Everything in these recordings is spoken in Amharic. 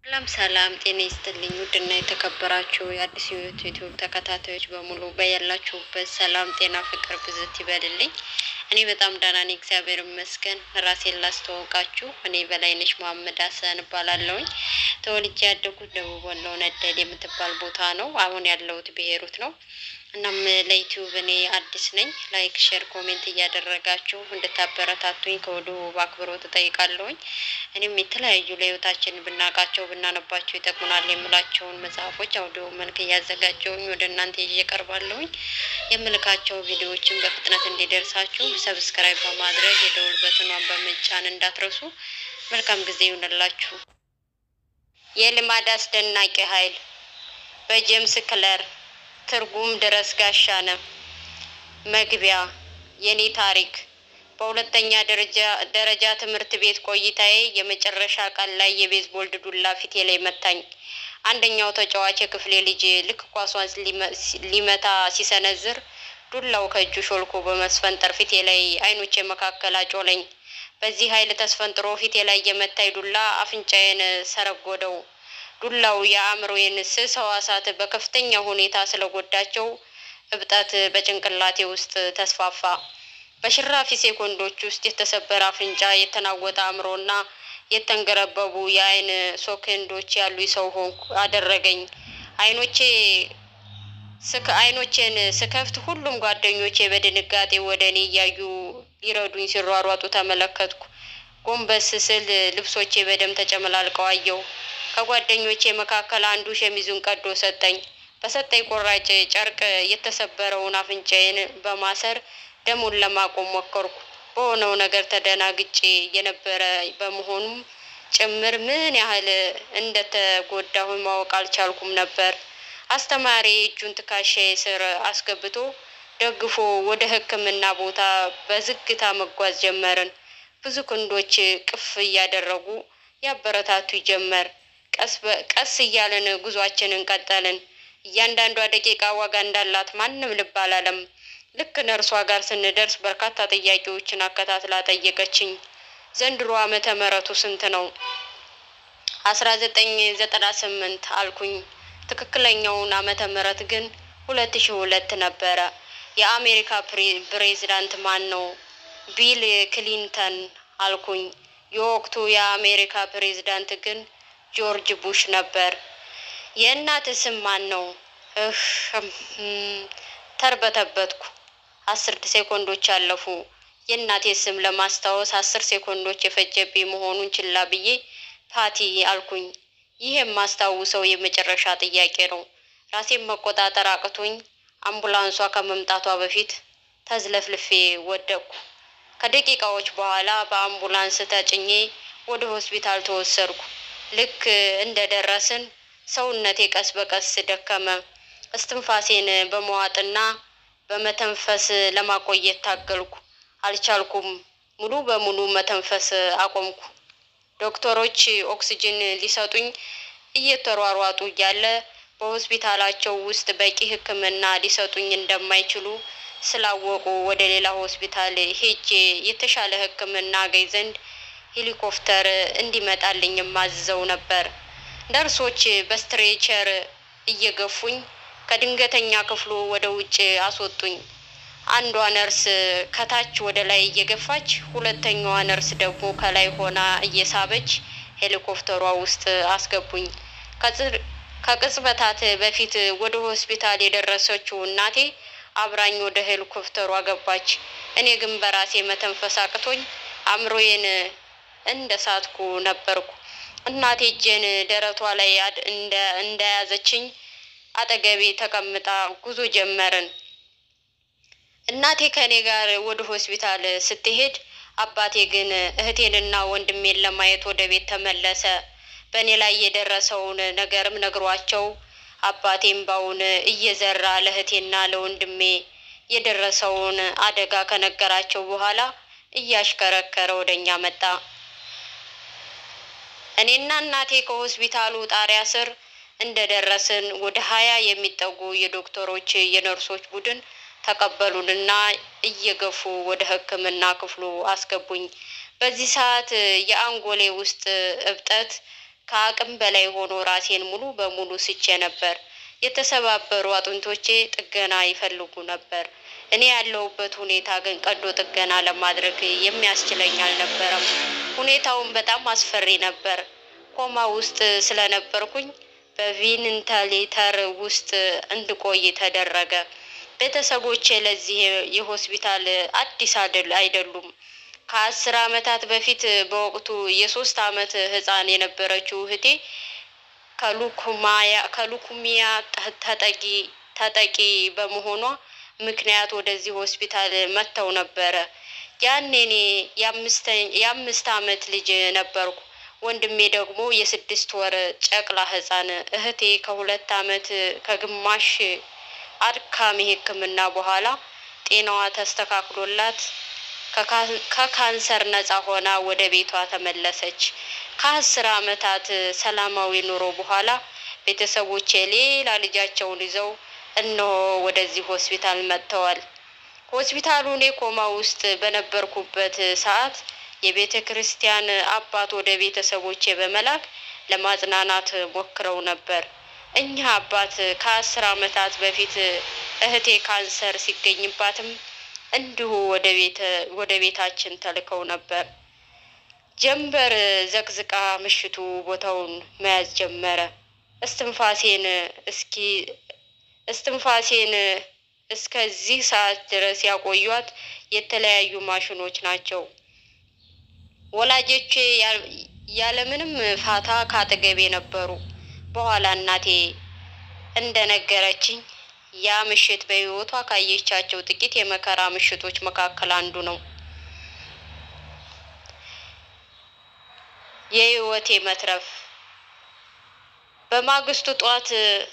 ሰላም ሰላም፣ ጤና ይስጥልኝ ውድና የተከበራችሁ የአዲስ ሕይወት ዩቲዩብ ተከታታዮች በሙሉ በያላችሁበት ሰላም፣ ጤና፣ ፍቅር ብዝት ይበልልኝ። እኔ በጣም ደህና ነኝ፣ እግዚአብሔር ይመስገን። ራሴን ላስተዋውቃችሁ፣ እኔ በላይነሽ መሀመድ ሀሰን እባላለሁኝ። ተወልጄ ያደጉት ደቡብ ወሎ ነደድ የምትባል ቦታ ነው። አሁን ያለሁት ብሄሩት ነው። እናም ለዩቲዩብ እኔ አዲስ ነኝ። ላይክ፣ ሼር፣ ኮሜንት እያደረጋችሁ እንድታበረታቱኝ ከወዲሁ በአክብሮት እጠይቃለሁኝ። እኔም የተለያዩ ለህይወታችን ብናውቃቸው ብናነባቸው ይጠቅሙናል የምላቸውን መጽሐፎች አውዲዮ መልክ እያዘጋጀውኝ ወደ እናንተ ይዤ እቀርባለሁኝ። የምልካቸው ቪዲዮዎችን በፍጥነት እንዲደርሳችሁ ሰብስክራይብ በማድረግ የደውል በትኗን በመጫን እንዳትረሱ። መልካም ጊዜ ይሁንላችሁ። የልማድ አስደናቂ ኃይል በጄምስ ክለር ትርጉም ድረስ ጋሻነ። መግቢያ የኔ ታሪክ በሁለተኛ ደረጃ ደረጃ ትምህርት ቤት ቆይታዬ የመጨረሻ ቀን ላይ የቤዝቦል ዱላ ፊቴ ላይ መታኝ። አንደኛው ተጫዋች የክፍሌ ልጅ ልክ ኳሷን ሊመታ ሲሰነዝር ዱላው ከእጁ ሾልኮ በመስፈንጠር ፊቴ ላይ አይኖቼ መካከል አጮለኝ። በዚህ ኃይል ተስፈንጥሮ ፊቴ ላይ የመታኝ ዱላ አፍንጫዬን ሰረጎደው። ዱላው የአእምሮዬን ስስ ሕዋሳት በከፍተኛ ሁኔታ ስለጎዳቸው እብጠት በጭንቅላቴ ውስጥ ተስፋፋ። በሽራፊ ሴኮንዶች ውስጥ የተሰበረ አፍንጫ፣ የተናወጠ አእምሮና የተንገረበቡ የአይን ሶኬንዶች ያሉ ሰው ሆንኩ አደረገኝ። አይኖቼ ስክ አይኖቼን ስከፍት ሁሉም ጓደኞቼ በድንጋጤ ወደ እኔ እያዩ ሊረዱኝ ሲሯሯጡ ተመለከትኩ። ጎንበስ ስል ልብሶቼ በደም ተጨመላልቀው አየሁ። ከጓደኞቼ መካከል አንዱ ሸሚዙን ቀዶ ሰጠኝ። በሰጠኝ ቆራጭ ጨርቅ የተሰበረውን አፍንጫዬን በማሰር ደሙን ለማቆም ሞከርኩ። በሆነው ነገር ተደናግጬ የነበረ በመሆኑም ጭምር ምን ያህል እንደተጎዳሁ ማወቅ አልቻልኩም ነበር። አስተማሪ እጁን ትከሻዬ ስር አስገብቶ ደግፎ ወደ ሕክምና ቦታ በዝግታ መጓዝ ጀመርን። ብዙ ክንዶች ቅፍ እያደረጉ ያበረታቱ ጀመር። ቀስ እያለን ጉዟችንን ቀጠልን። እያንዳንዷ ደቂቃ ዋጋ እንዳላት ማንም ልብ አላለም። ልክ ነርሷ ጋር ስንደርስ በርካታ ጥያቄዎችን አከታትላ ጠየቀችኝ። ዘንድሮ ዓመተ ምሕረቱ ስንት ነው? አስራ ዘጠኝ ዘጠና ስምንት አልኩኝ። ትክክለኛውን ዓመተ ምሕረት ግን ሁለት ሺ ሁለት ነበረ። የአሜሪካ ፕሬዚዳንት ማን ነው? ቢል ክሊንተን አልኩኝ። የወቅቱ የአሜሪካ ፕሬዚዳንት ግን ጆርጅ ቡሽ ነበር። የእናት ስም ማን ነው? እህ ተርበተበትኩ። አስር ሴኮንዶች አለፉ። የእናቴ ስም ለማስታወስ አስር ሴኮንዶች የፈጀብኝ መሆኑን ችላ ብዬ ፓቲ አልኩኝ። ይህ የማስታውሰው የመጨረሻ ጥያቄ ነው። ራሴን መቆጣጠር አቅቶኝ አምቡላንሷ ከመምጣቷ በፊት ተዝለፍልፌ ወደቅኩ። ከደቂቃዎች በኋላ በአምቡላንስ ተጭኜ ወደ ሆስፒታል ተወሰድኩ። ልክ እንደ ደረስን ሰውነቴ ቀስ በቀስ ደከመ። እስትንፋሴን በመዋጥና በመተንፈስ ለማቆየት ታገልኩ። አልቻልኩም። ሙሉ በሙሉ መተንፈስ አቆምኩ። ዶክተሮች ኦክስጅን ሊሰጡኝ እየተሯሯጡ እያለ በሆስፒታላቸው ውስጥ በቂ ሕክምና ሊሰጡኝ እንደማይችሉ ስላወቁ ወደ ሌላ ሆስፒታል ሄጄ የተሻለ ሕክምና አገኝ ዘንድ ሄሊኮፕተር እንዲመጣልኝ ማዝዘው ነበር። ነርሶች በስትሬቸር እየገፉኝ ከድንገተኛ ክፍሉ ወደ ውጭ አስወጡኝ። አንዷ ነርስ ከታች ወደ ላይ እየገፋች፣ ሁለተኛዋ ነርስ ደግሞ ከላይ ሆና እየሳበች ሄሊኮፕተሯ ውስጥ አስገቡኝ። ከቅጽበታት በፊት ወደ ሆስፒታል የደረሰችው እናቴ አብራኝ ወደ ሄሊኮፕተሯ ገባች። እኔ ግን በራሴ መተንፈስ አቅቶኝ አእምሮዬን እንደ ሳትኩ ነበርኩ። እናቴ እጄን ደረቷ ላይ እንደያዘችኝ አጠገቤ ተቀምጣ ጉዞ ጀመርን። እናቴ ከእኔ ጋር ወደ ሆስፒታል ስትሄድ፣ አባቴ ግን እህቴንና ወንድሜን ለማየት ወደ ቤት ተመለሰ። በእኔ ላይ የደረሰውን ነገርም ነግሯቸው አባቴ እምባውን እየዘራ ለእህቴና ለወንድሜ የደረሰውን አደጋ ከነገራቸው በኋላ እያሽከረከረ ወደ እኛ መጣ። እኔና እናቴ ከሆስፒታሉ ጣሪያ ስር እንደደረስን ወደ ሀያ የሚጠጉ የዶክተሮች የነርሶች ቡድን ተቀበሉንና እየገፉ ወደ ሕክምና ክፍሉ አስገቡኝ። በዚህ ሰዓት የአንጎሌ ውስጥ እብጠት ከአቅም በላይ ሆኖ ራሴን ሙሉ በሙሉ ስቼ ነበር። የተሰባበሩ አጥንቶቼ ጥገና ይፈልጉ ነበር። እኔ ያለሁበት ሁኔታ ግን ቀዶ ጥገና ለማድረግ የሚያስችለኝ አልነበረም። ሁኔታውን በጣም አስፈሪ ነበር። ኮማ ውስጥ ስለነበርኩኝ በቬንቲሌተር ውስጥ እንድቆይ ተደረገ። ቤተሰቦቼ ለዚህ የሆስፒታል አዲስ አይደል አይደሉም። ከአስር ዓመታት በፊት በወቅቱ የሶስት ዓመት ሕፃን የነበረችው እህቴ ከሉኩሚያ ተጠቂ ተጠቂ በመሆኗ ምክንያት ወደዚህ ሆስፒታል መጥተው ነበረ። ያኔ እኔ የአምስት ዓመት ልጅ ነበርኩ። ወንድሜ ደግሞ የስድስት ወር ጨቅላ ሕፃን፣ እህቴ ከሁለት ዓመት ከግማሽ አድካሚ ሕክምና በኋላ ጤናዋ ተስተካክሎላት ከካንሰር ነፃ ሆና ወደ ቤቷ ተመለሰች። ከአስር ዓመታት ሰላማዊ ኑሮ በኋላ ቤተሰቦቼ ሌላ ልጃቸውን ይዘው እነሆ ወደዚህ ሆስፒታል መጥተዋል። ሆስፒታሉ እኔ ኮማ ውስጥ በነበርኩበት ሰዓት የቤተ ክርስቲያን አባት ወደ ቤተሰቦቼ በመላክ ለማጽናናት ሞክረው ነበር። እኛ አባት ከአስር ዓመታት በፊት እህቴ ካንሰር ሲገኝባትም እንዲሁ ወደ ቤተ ወደ ቤታችን ተልከው ነበር። ጀንበር ዘቅዝቃ ምሽቱ ቦታውን መያዝ ጀመረ። እስትንፋሴን እስኪ እስትንፋሴን እስከዚህ ሰዓት ድረስ ያቆዩት የተለያዩ ማሽኖች ናቸው። ወላጆቼ ያለምንም ፋታ ካጠገቤ ነበሩ። በኋላ እናቴ እንደነገረችኝ ያ ምሽት በሕይወቷ ካየቻቸው ጥቂት የመከራ ምሽቶች መካከል አንዱ ነው። የሕይወቴ መትረፍ በማግስቱ ጧት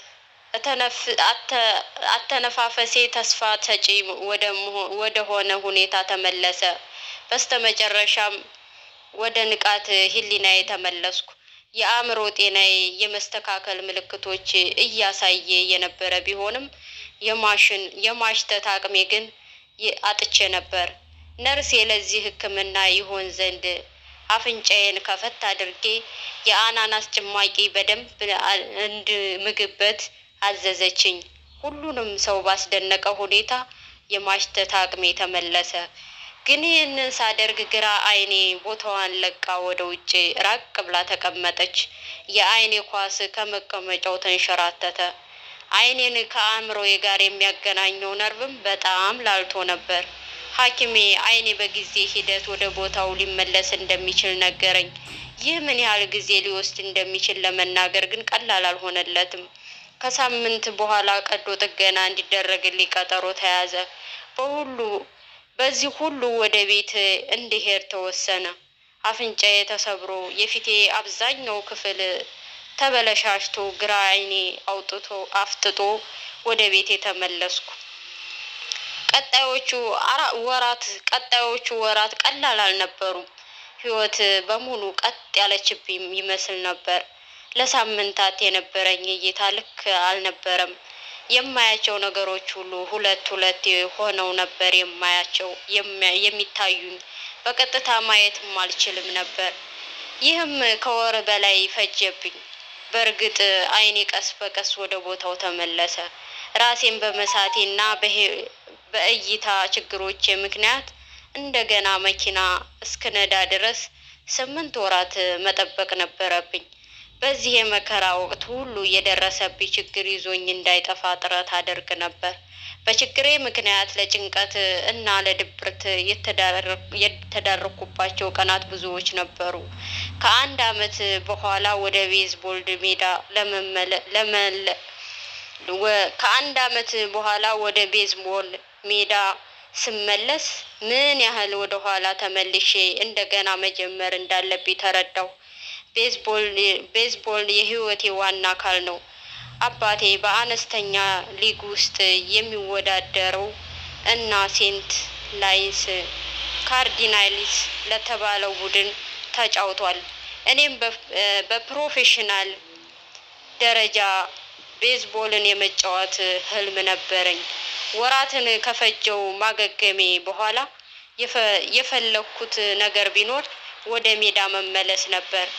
አተነፋፈሴ ተስፋ ሰጪ ወደ ሆነ ሁኔታ ተመለሰ። በስተመጨረሻም ወደ ንቃት ህሊናዬ ተመለስኩ። የአእምሮ ጤናዬ የመስተካከል ምልክቶች እያሳየ የነበረ ቢሆንም የማሽን የማሽተት አቅሜ ግን አጥቼ ነበር። ነርሴ ለዚህ ሕክምና ይሆን ዘንድ አፍንጫዬን ከፈት አድርጌ የአናናስ ጭማቂ በደንብ እንድምግበት አዘዘችኝ። ሁሉንም ሰው ባስደነቀ ሁኔታ የማሽተት አቅሜ ተመለሰ። ግን ይህንን ሳደርግ ግራ አይኔ ቦታዋን ለቃ ወደ ውጭ ራቅ ብላ ተቀመጠች። የአይኔ ኳስ ከመቀመጫው ተንሸራተተ። አይኔን ከአእምሮዬ ጋር የሚያገናኘው ነርቭም በጣም ላልቶ ነበር። ሐኪሜ አይኔ በጊዜ ሂደት ወደ ቦታው ሊመለስ እንደሚችል ነገረኝ። ይህ ምን ያህል ጊዜ ሊወስድ እንደሚችል ለመናገር ግን ቀላል አልሆነለትም። ከሳምንት በኋላ ቀዶ ጥገና እንዲደረግልኝ ቀጠሮ ተያዘ። በሁሉ በዚህ ሁሉ ወደ ቤት እንድሄድ ተወሰነ። አፍንጫዬ ተሰብሮ የፊቴ አብዛኛው ክፍል ተበለሻሽቶ ግራ አይኔ አውጥቶ አፍጥጦ ወደ ቤቴ ተመለስኩ። ቀጣዮቹ ወራት ቀጣዮቹ ወራት ቀላል አልነበሩም። ህይወት በሙሉ ቀጥ ያለችብኝ ይመስል ነበር። ለሳምንታት የነበረኝ እይታ ልክ አልነበረም። የማያቸው ነገሮች ሁሉ ሁለት ሁለት ሆነው ነበር የማያቸው የሚታዩኝ። በቀጥታ ማየትም አልችልም ነበር። ይህም ከወር በላይ ፈጀብኝ። በእርግጥ አይኔ ቀስ በቀስ ወደ ቦታው ተመለሰ። ራሴን በመሳቴና በእይታ ችግሮቼ ምክንያት እንደገና መኪና እስክነዳ ድረስ ስምንት ወራት መጠበቅ ነበረብኝ። በዚህ የመከራ ወቅት ሁሉ የደረሰብኝ ችግር ይዞኝ እንዳይጠፋ ጥረት አደርግ ነበር። በችግሬ ምክንያት ለጭንቀት እና ለድብርት የተዳረኩባቸው ቀናት ብዙዎች ነበሩ። ከአንድ ዓመት በኋላ ወደ ቤዝቦል ሜዳ ለመለ ከአንድ ዓመት በኋላ ወደ ቤዝቦል ሜዳ ስመለስ ምን ያህል ወደ ኋላ ተመልሼ እንደገና መጀመር እንዳለብኝ ተረዳሁ። ቤዝቦል ቤዝቦል የህይወቴ ዋና አካል ነው። አባቴ በአነስተኛ ሊግ ውስጥ የሚወዳደረው እና ሴንት ላይስ ካርዲናሊስ ለተባለው ቡድን ተጫውቷል። እኔም በፕሮፌሽናል ደረጃ ቤዝቦልን የመጫወት ህልም ነበረኝ። ወራትን ከፈጀው ማገገሜ በኋላ የፈለኩት ነገር ቢኖር ወደ ሜዳ መመለስ ነበር።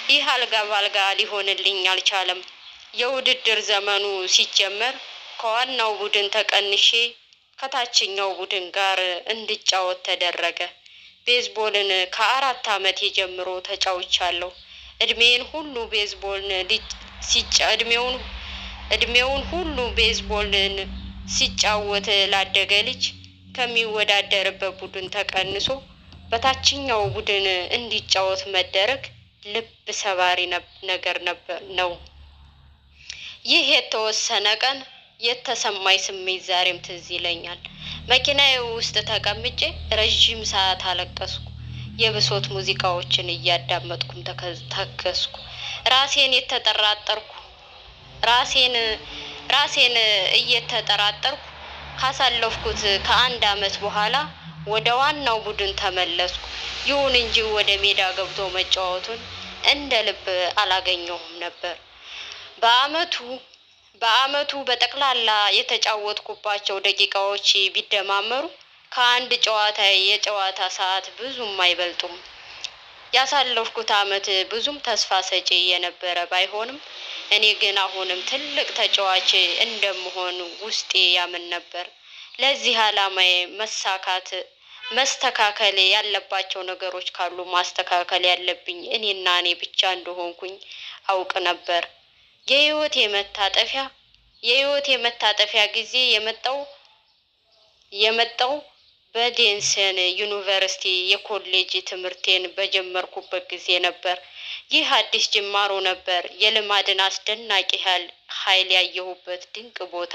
ይህ አልጋ ባልጋ ሊሆንልኝ አልቻለም። የውድድር ዘመኑ ሲጀመር ከዋናው ቡድን ተቀንሼ ከታችኛው ቡድን ጋር እንድጫወት ተደረገ። ቤዝቦልን ከአራት ዓመቴ ጀምሮ ተጫውቻለሁ። እድሜን ሁሉ ቤዝቦልን ሲጫ እድሜውን እድሜውን ሁሉ ቤዝቦልን ሲጫወት ላደገ ልጅ ከሚወዳደርበት ቡድን ተቀንሶ በታችኛው ቡድን እንዲጫወት መደረግ ልብ ሰባሪ ነገር ነበር ነው። ይህ የተወሰነ ቀን የተሰማኝ ስሜት ዛሬም ትዝ ይለኛል። መኪናዬ ውስጥ ተቀምጬ ረዥም ሰዓት አለቀስኩ። የብሶት ሙዚቃዎችን እያዳመጥኩም ተከስኩ። ራሴን የተጠራጠርኩ ራሴን ራሴን እየተጠራጠርኩ ካሳለፍኩት ከአንድ ዓመት በኋላ ወደ ዋናው ቡድን ተመለስኩ። ይሁን እንጂ ወደ ሜዳ ገብቶ መጫወቱን እንደ ልብ አላገኘሁም ነበር። በአመቱ በአመቱ በጠቅላላ የተጫወትኩባቸው ደቂቃዎች ቢደማመሩ ከአንድ ጨዋታ የጨዋታ ሰዓት ብዙም አይበልጡም። ያሳለፍኩት አመት ብዙም ተስፋ ሰጪ የነበረ ባይሆንም እኔ ግን አሁንም ትልቅ ተጫዋች እንደምሆን ውስጤ ያምን ነበር። ለዚህ ዓላማዬ መሳካት መስተካከል ያለባቸው ነገሮች ካሉ ማስተካከል ያለብኝ እኔና እኔ ብቻ እንደሆንኩኝ አውቅ ነበር። የህይወቴ መታጠፊያ የህይወቴ መታጠፊያ ጊዜ የመጣው የመጣው በዴንሰን ዩኒቨርሲቲ የኮሌጅ ትምህርቴን በጀመርኩበት ጊዜ ነበር። ይህ አዲስ ጅማሮ ነበር። የልማድን አስደናቂ ኃይል ያየሁበት ድንቅ ቦታ።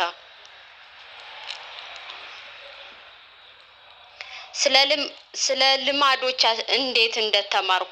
ስለ ልማዶች እንዴት እንደተማርኩ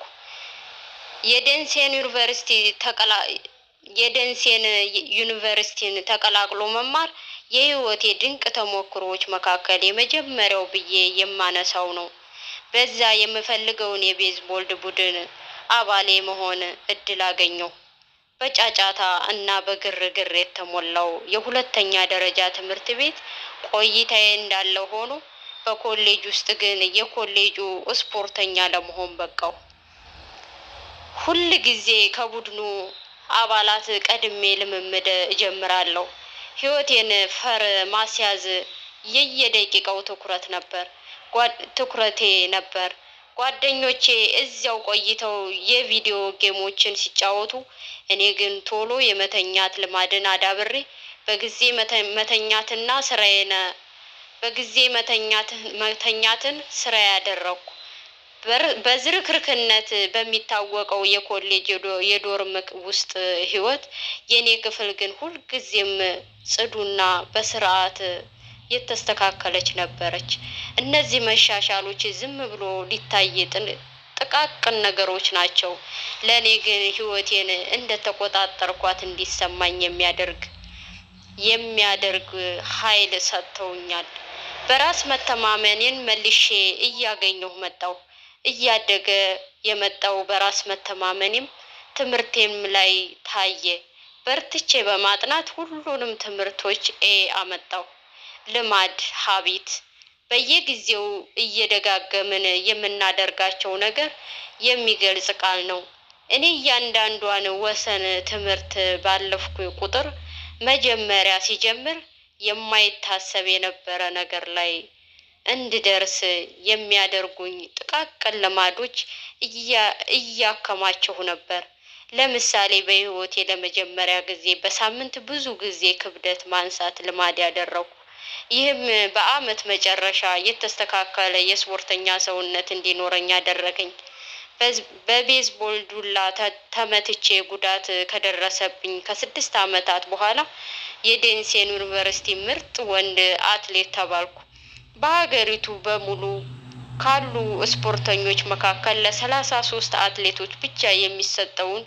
የደንሴን ዩኒቨርሲቲ ተቀላ የደንሴን ዩኒቨርሲቲን ተቀላቅሎ መማር የህይወቴ ድንቅ ተሞክሮዎች መካከል የመጀመሪያው ብዬ የማነሳው ነው። በዛ የምፈልገውን የቤዝቦልድ ቡድን አባሌ መሆን እድል አገኘሁ። በጫጫታ እና በግርግር የተሞላው የሁለተኛ ደረጃ ትምህርት ቤት ቆይታዬ እንዳለ ሆኖ በኮሌጅ ውስጥ ግን የኮሌጁ ስፖርተኛ ለመሆን በቃው። ሁል ጊዜ ከቡድኑ አባላት ቀድሜ ልምምድ እጀምራለሁ። ህይወቴን ፈር ማስያዝ የየደቂቃው ትኩረት ነበር ትኩረቴ ነበር። ጓደኞቼ እዚያው ቆይተው የቪዲዮ ጌሞችን ሲጫወቱ፣ እኔ ግን ቶሎ የመተኛት ልማድን አዳብሬ በጊዜ መተኛትና ስራዬን በጊዜ መተኛትን ስራ ያደረግኩ። በዝርክርክነት በሚታወቀው የኮሌጅ የዶርም ውስጥ ህይወት የኔ ክፍል ግን ሁልጊዜም ጽዱና በስርዓት የተስተካከለች ነበረች። እነዚህ መሻሻሎች ዝም ብሎ ሊታይ ጥቃቅን ነገሮች ናቸው። ለእኔ ግን ህይወቴን እንደተቆጣጠርኳት እንዲሰማኝ የሚያደርግ የሚያደርግ ኃይል ሰጥተውኛል። በራስ መተማመኔን መልሼ እያገኘሁ መጣሁ። እያደገ የመጣው በራስ መተማመኔም ትምህርቴም ላይ ታየ። በርትቼ በማጥናት ሁሉንም ትምህርቶች ኤ አመጣሁ። ልማድ ሀቢት በየጊዜው እየደጋገምን የምናደርጋቸው ነገር የሚገልጽ ቃል ነው። እኔ እያንዳንዷን ወሰን ትምህርት ባለፍኩ ቁጥር መጀመሪያ ሲጀምር የማይታሰብ የነበረ ነገር ላይ እንድደርስ የሚያደርጉኝ ጥቃቅን ልማዶች እያከማቸሁ ነበር። ለምሳሌ በህይወቴ ለመጀመሪያ ጊዜ በሳምንት ብዙ ጊዜ ክብደት ማንሳት ልማድ ያደረጉ። ይህም በአመት መጨረሻ የተስተካከለ የስፖርተኛ ሰውነት እንዲኖረኝ አደረገኝ። በቤዝቦል ዱላ ተመትቼ ጉዳት ከደረሰብኝ ከስድስት አመታት በኋላ የዴንሴን ዩኒቨርሲቲ ምርጥ ወንድ አትሌት ተባልኩ። በሀገሪቱ በሙሉ ካሉ ስፖርተኞች መካከል ለሰላሳ ሶስት አትሌቶች ብቻ የሚሰጠውን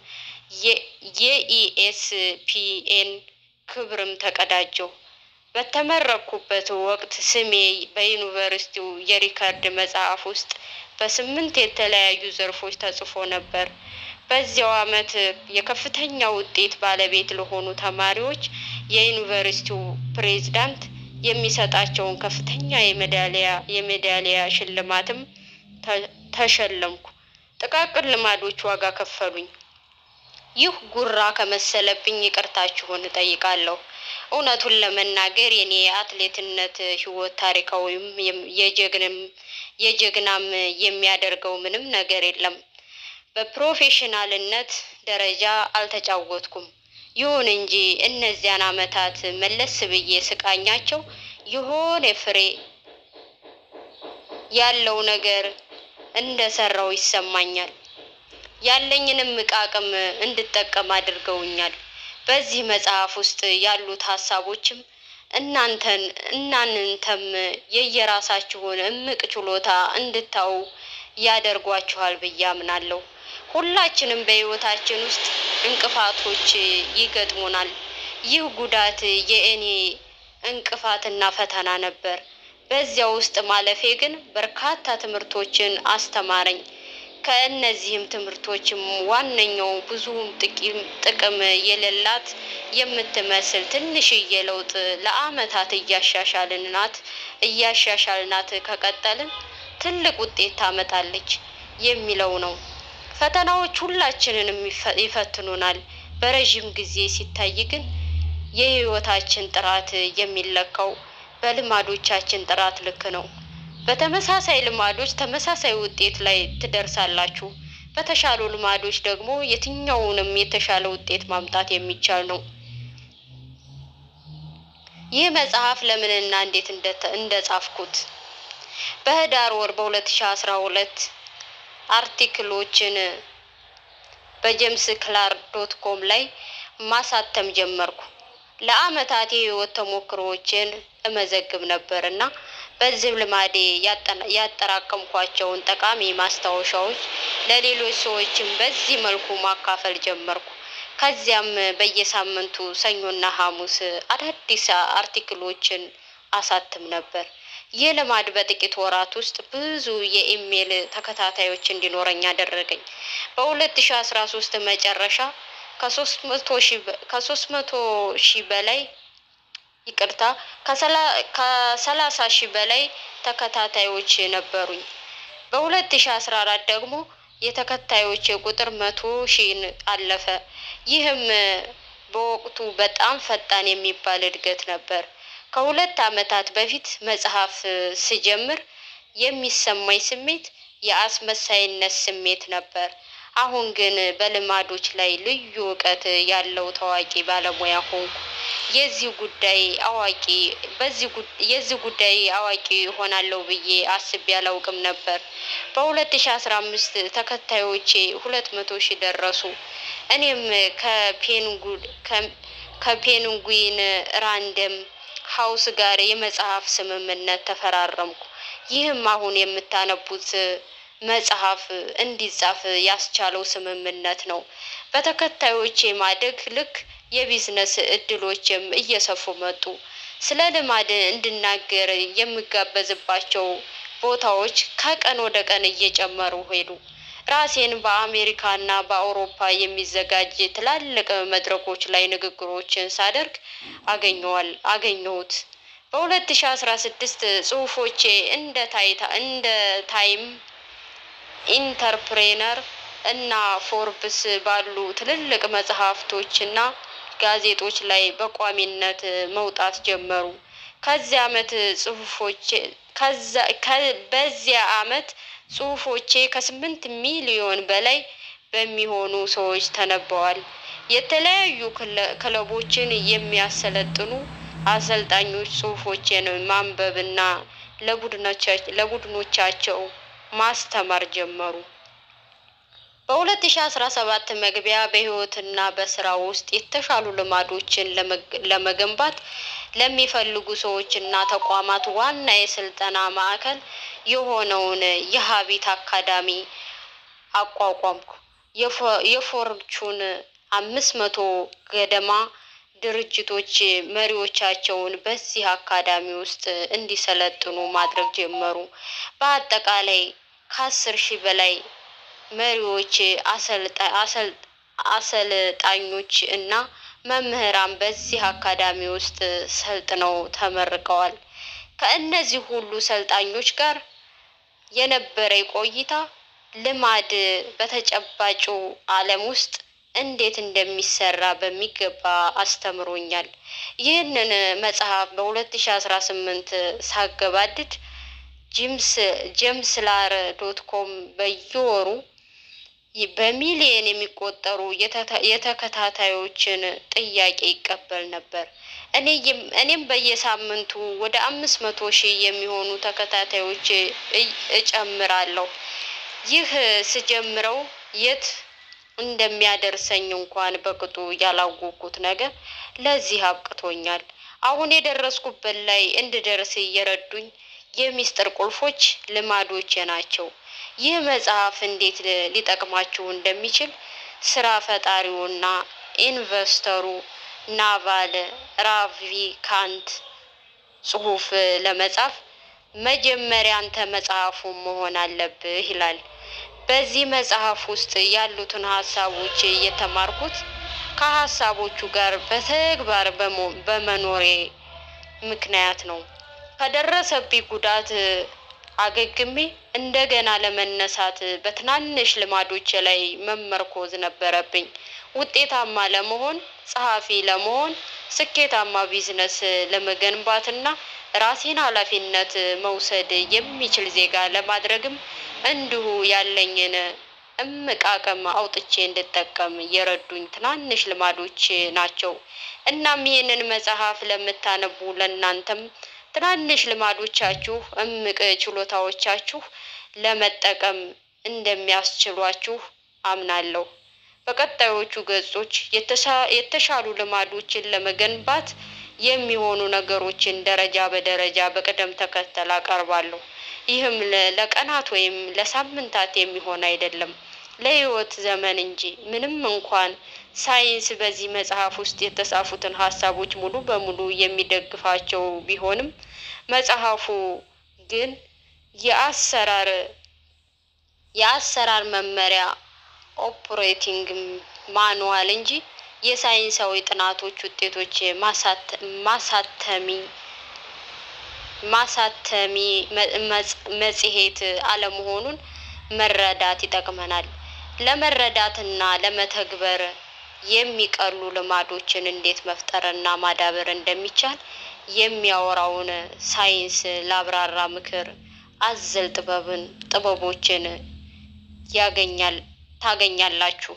የኢኤስፒኤን ክብርም ተቀዳጀው። በተመረኩበት ወቅት ስሜ በዩኒቨርሲቲው የሪከርድ መጽሐፍ ውስጥ በስምንት የተለያዩ ዘርፎች ተጽፎ ነበር። በዚያው አመት የከፍተኛ ውጤት ባለቤት ለሆኑ ተማሪዎች የዩኒቨርሲቲው ፕሬዝዳንት የሚሰጣቸውን ከፍተኛ የሜዳሊያ የሜዳሊያ ሽልማትም ተሸለምኩ። ጥቃቅን ልማዶች ዋጋ ከፈሉኝ። ይህ ጉራ ከመሰለብኝ ይቅርታችሁን እጠይቃለሁ። እውነቱን ለመናገር የኔ የአትሌትነት ሕይወት ታሪካዊም የጀግንም የጀግናም የሚያደርገው ምንም ነገር የለም። በፕሮፌሽናልነት ደረጃ አልተጫወትኩም። ይሁን እንጂ እነዚያን ዓመታት መለስ ብዬ ስቃኛቸው የሆነ ፍሬ ያለው ነገር እንደሰራው ይሰማኛል። ያለኝንም አቅም እንድጠቀም አድርገውኛል። በዚህ መጽሐፍ ውስጥ ያሉት ሀሳቦችም እናንተን እናንተም የየራሳችሁን እምቅ ችሎታ እንድታዩ ያደርጓችኋል ብዬ አምናለሁ። ሁላችንም በሕይወታችን ውስጥ እንቅፋቶች ይገጥሙናል። ይህ ጉዳት የእኔ እንቅፋትና ፈተና ነበር። በዚያ ውስጥ ማለፌ ግን በርካታ ትምህርቶችን አስተማረኝ። ከእነዚህም ትምህርቶችም ዋነኛው ብዙም ጥቅም የሌላት የምትመስል ትንሽዬ ለውጥ ለዓመታት እያሻሻልናት እያሻሻልናት ከቀጠልን ትልቅ ውጤት ታመጣለች የሚለው ነው። ፈተናዎች ሁላችንንም ይፈትኑናል። በረዥም ጊዜ ሲታይ ግን የህይወታችን ጥራት የሚለካው በልማዶቻችን ጥራት ልክ ነው። በተመሳሳይ ልማዶች ተመሳሳይ ውጤት ላይ ትደርሳላችሁ። በተሻሉ ልማዶች ደግሞ የትኛውንም የተሻለ ውጤት ማምጣት የሚቻል ነው። ይህ መጽሐፍ ለምንና እንዴት እንደጻፍኩት በህዳር ወር በሁለት ሺ አስራ ሁለት አርቲክሎችን በጄምስ ክላር ዶት ኮም ላይ ማሳተም ጀመርኩ። ለአመታት የህይወት ተሞክሮዎችን እመዘግብ ነበር እና በዚህ ልማዴ ያጠራቀምኳቸውን ጠቃሚ ማስታወሻዎች ለሌሎች ሰዎችም በዚህ መልኩ ማካፈል ጀመርኩ። ከዚያም በየሳምንቱ ሰኞና ሐሙስ አዳዲስ አርቲክሎችን አሳትም ነበር። ይህ ልማድ በጥቂት ወራት ውስጥ ብዙ የኢሜይል ተከታታዮች እንዲኖረኝ አደረገኝ። በሁለት ሺ አስራ ሶስት መጨረሻ ከሶስት መቶ ሺህ በላይ ይቅርታ ከሰላሳ ሺህ በላይ ተከታታዮች ነበሩኝ። በሁለት ሺ አስራ አራት ደግሞ የተከታዮች ቁጥር መቶ ሺህን አለፈ። ይህም በወቅቱ በጣም ፈጣን የሚባል እድገት ነበር። ከሁለት ዓመታት በፊት መጽሐፍ ስጀምር የሚሰማኝ ስሜት የአስመሳይነት ስሜት ነበር። አሁን ግን በልማዶች ላይ ልዩ እውቀት ያለው ታዋቂ ባለሙያ ሆንኩ። የዚህ ጉዳይ አዋቂ በዚህ የዚህ ጉዳይ አዋቂ ሆናለሁ ብዬ አስቤ አላውቅም ነበር። በሁለት ሺ አስራ አምስት ተከታዮቼ ሁለት መቶ ሺህ ደረሱ። እኔም ከፔንጉድ ከፔንጉዊን ራንደም ሀውስ ጋር የመጽሐፍ ስምምነት ተፈራረምኩ። ይህም አሁን የምታነቡት መጽሐፍ እንዲጻፍ ያስቻለው ስምምነት ነው። በተከታዮቼ ማደግ ልክ የቢዝነስ እድሎችም እየሰፉ መጡ። ስለ ልማድ እንድናገር የምጋበዝባቸው ቦታዎች ከቀን ወደ ቀን እየጨመሩ ሄዱ። ራሴን በአሜሪካና በአውሮፓ የሚዘጋጅ ትላልቅ መድረኮች ላይ ንግግሮችን ሳደርግ አገኘዋል አገኘሁት። በሁለት ሺ አስራ ስድስት ጽሁፎቼ እንደ ታይታ እንደ ታይም ኢንተርፕሬነር እና ፎርብስ ባሉ ትልልቅ መጽሐፍቶች እና ጋዜጦች ላይ በቋሚነት መውጣት ጀመሩ። ከዚያ አመት ጽሁፎቼ በዚያ አመት ጽሁፎቼ ከስምንት ሚሊዮን በላይ በሚሆኑ ሰዎች ተነበዋል። የተለያዩ ክለቦችን የሚያሰለጥኑ አሰልጣኞች ጽሁፎቼን ማንበብና ለቡድኖቻቸው ማስተማር ጀመሩ። በሁለት ሺ አስራ ሰባት መግቢያ በህይወትና በስራ ውስጥ የተሻሉ ልማዶችን ለመገንባት ለሚፈልጉ ሰዎችና ተቋማት ዋና የስልጠና ማዕከል የሆነውን የሀቢት አካዳሚ አቋቋምኩ። የፎርቹን አምስት መቶ ገደማ ድርጅቶች መሪዎቻቸውን በዚህ አካዳሚ ውስጥ እንዲሰለጥኑ ማድረግ ጀመሩ። በአጠቃላይ ከአስር ሺህ በላይ መሪዎች፣ አሰልጣኞች እና መምህራን በዚህ አካዳሚ ውስጥ ሰልጥነው ተመርቀዋል። ከእነዚህ ሁሉ ሰልጣኞች ጋር የነበረ ቆይታ ልማድ በተጨባጩ ዓለም ውስጥ እንዴት እንደሚሰራ በሚገባ አስተምሮኛል። ይህንን መጽሐፍ በ2018 ሳገባድድ ጂምስ ጄምስ ላር ዶት ኮም በየወሩ በሚሊየን የሚቆጠሩ የተከታታዮችን ጥያቄ ይቀበል ነበር። እኔም በየሳምንቱ ወደ አምስት መቶ ሺህ የሚሆኑ ተከታታዮች እጨምራለሁ። ይህ ስጀምረው የት እንደሚያደርሰኝ እንኳን በቅጡ ያላወቅኩት ነገር ለዚህ አብቅቶኛል። አሁን የደረስኩበት ላይ እንድደርስ እየረዱኝ የሚስጥር ቁልፎች ልማዶቼ ናቸው። ይህ መጽሐፍ እንዴት ሊጠቅማችሁ እንደሚችል ስራ ፈጣሪውና ኢንቨስተሩ ናቫል ራቪካንት ጽሁፍ ለመጻፍ መጀመሪያ አንተ መጽሐፉን መሆን አለብህ ይላል። በዚህ መጽሐፍ ውስጥ ያሉትን ሀሳቦች የተማርኩት ከሀሳቦቹ ጋር በተግባር በመኖሬ ምክንያት ነው። ከደረሰብኝ ጉዳት አገግሜ እንደገና ለመነሳት በትናንሽ ልማዶች ላይ መመርኮዝ ነበረብኝ። ውጤታማ ለመሆን፣ ጸሐፊ ለመሆን፣ ስኬታማ ቢዝነስ ለመገንባትና ራሴን ኃላፊነት መውሰድ የሚችል ዜጋ ለማድረግም እንዲሁ ያለኝን እምቅ አቅም አውጥቼ እንድጠቀም የረዱኝ ትናንሽ ልማዶች ናቸው። እናም ይህንን መጽሐፍ ለምታነቡ ለእናንተም ትናንሽ ልማዶቻችሁ እምቅ ችሎታዎቻችሁ ለመጠቀም እንደሚያስችሏችሁ አምናለሁ። በቀጣዮቹ ገጾች የተሻሉ ልማዶችን ለመገንባት የሚሆኑ ነገሮችን ደረጃ በደረጃ በቅደም ተከተል አቀርባለሁ። ይህም ለቀናት ወይም ለሳምንታት የሚሆን አይደለም፣ ለሕይወት ዘመን እንጂ። ምንም እንኳን ሳይንስ በዚህ መጽሐፍ ውስጥ የተጻፉትን ሀሳቦች ሙሉ በሙሉ የሚደግፋቸው ቢሆንም መጽሐፉ ግን የአሰራር የአሰራር መመሪያ ኦፕሬቲንግ ማኑዋል እንጂ የሳይንሳዊ ጥናቶች ውጤቶች ማሳተሚ ማሳተሚ መጽሔት አለመሆኑን መረዳት ይጠቅመናል። ለመረዳትና ለመተግበር የሚቀሉ ልማዶችን እንዴት መፍጠርና ማዳበር እንደሚቻል የሚያወራውን ሳይንስ ላብራራ ምክር አዘል ጥበብን ጥበቦችን ያገኛል ታገኛላችሁ።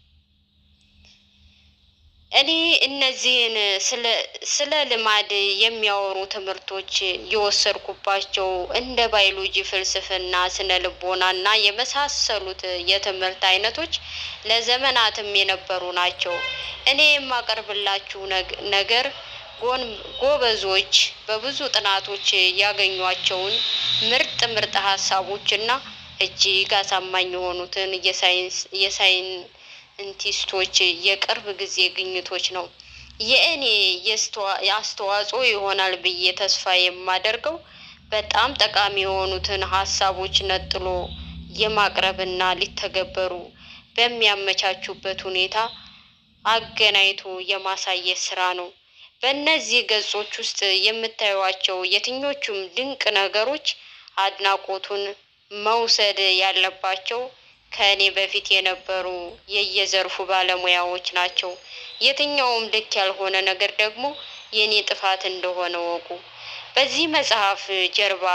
እኔ እነዚህን ስለ ልማድ የሚያወሩ ትምህርቶች የወሰድኩባቸው እንደ ባዮሎጂ፣ ፍልስፍና፣ ስነ ልቦና እና የመሳሰሉት የትምህርት አይነቶች ለዘመናትም የነበሩ ናቸው። እኔ የማቀርብላችሁ ነገር ጎበዞች በብዙ ጥናቶች ያገኟቸውን ምርጥ ምርጥ ሀሳቦችና እጅግ አሳማኝ የሆኑትን የሳይንቲስቶች የቅርብ ጊዜ ግኝቶች ነው። የእኔ አስተዋጽኦ ይሆናል ብዬ ተስፋ የማደርገው በጣም ጠቃሚ የሆኑትን ሀሳቦች ነጥሎ የማቅረብና ሊተገበሩ በሚያመቻቹበት ሁኔታ አገናኝቶ የማሳየት ስራ ነው። በእነዚህ ገጾች ውስጥ የምታዩቸው የትኞቹም ድንቅ ነገሮች አድናቆቱን መውሰድ ያለባቸው ከእኔ በፊት የነበሩ የየዘርፉ ባለሙያዎች ናቸው። የትኛውም ልክ ያልሆነ ነገር ደግሞ የእኔ ጥፋት እንደሆነ ወቁ። በዚህ መጽሐፍ ጀርባ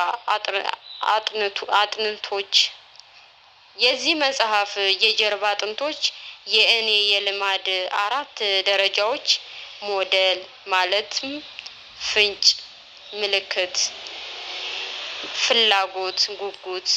አጥንቶች የዚህ መጽሐፍ የጀርባ አጥንቶች የእኔ የልማድ አራት ደረጃዎች ሞዴል ማለትም ፍንጭ፣ ምልክት፣ ፍላጎት፣ ጉጉት፣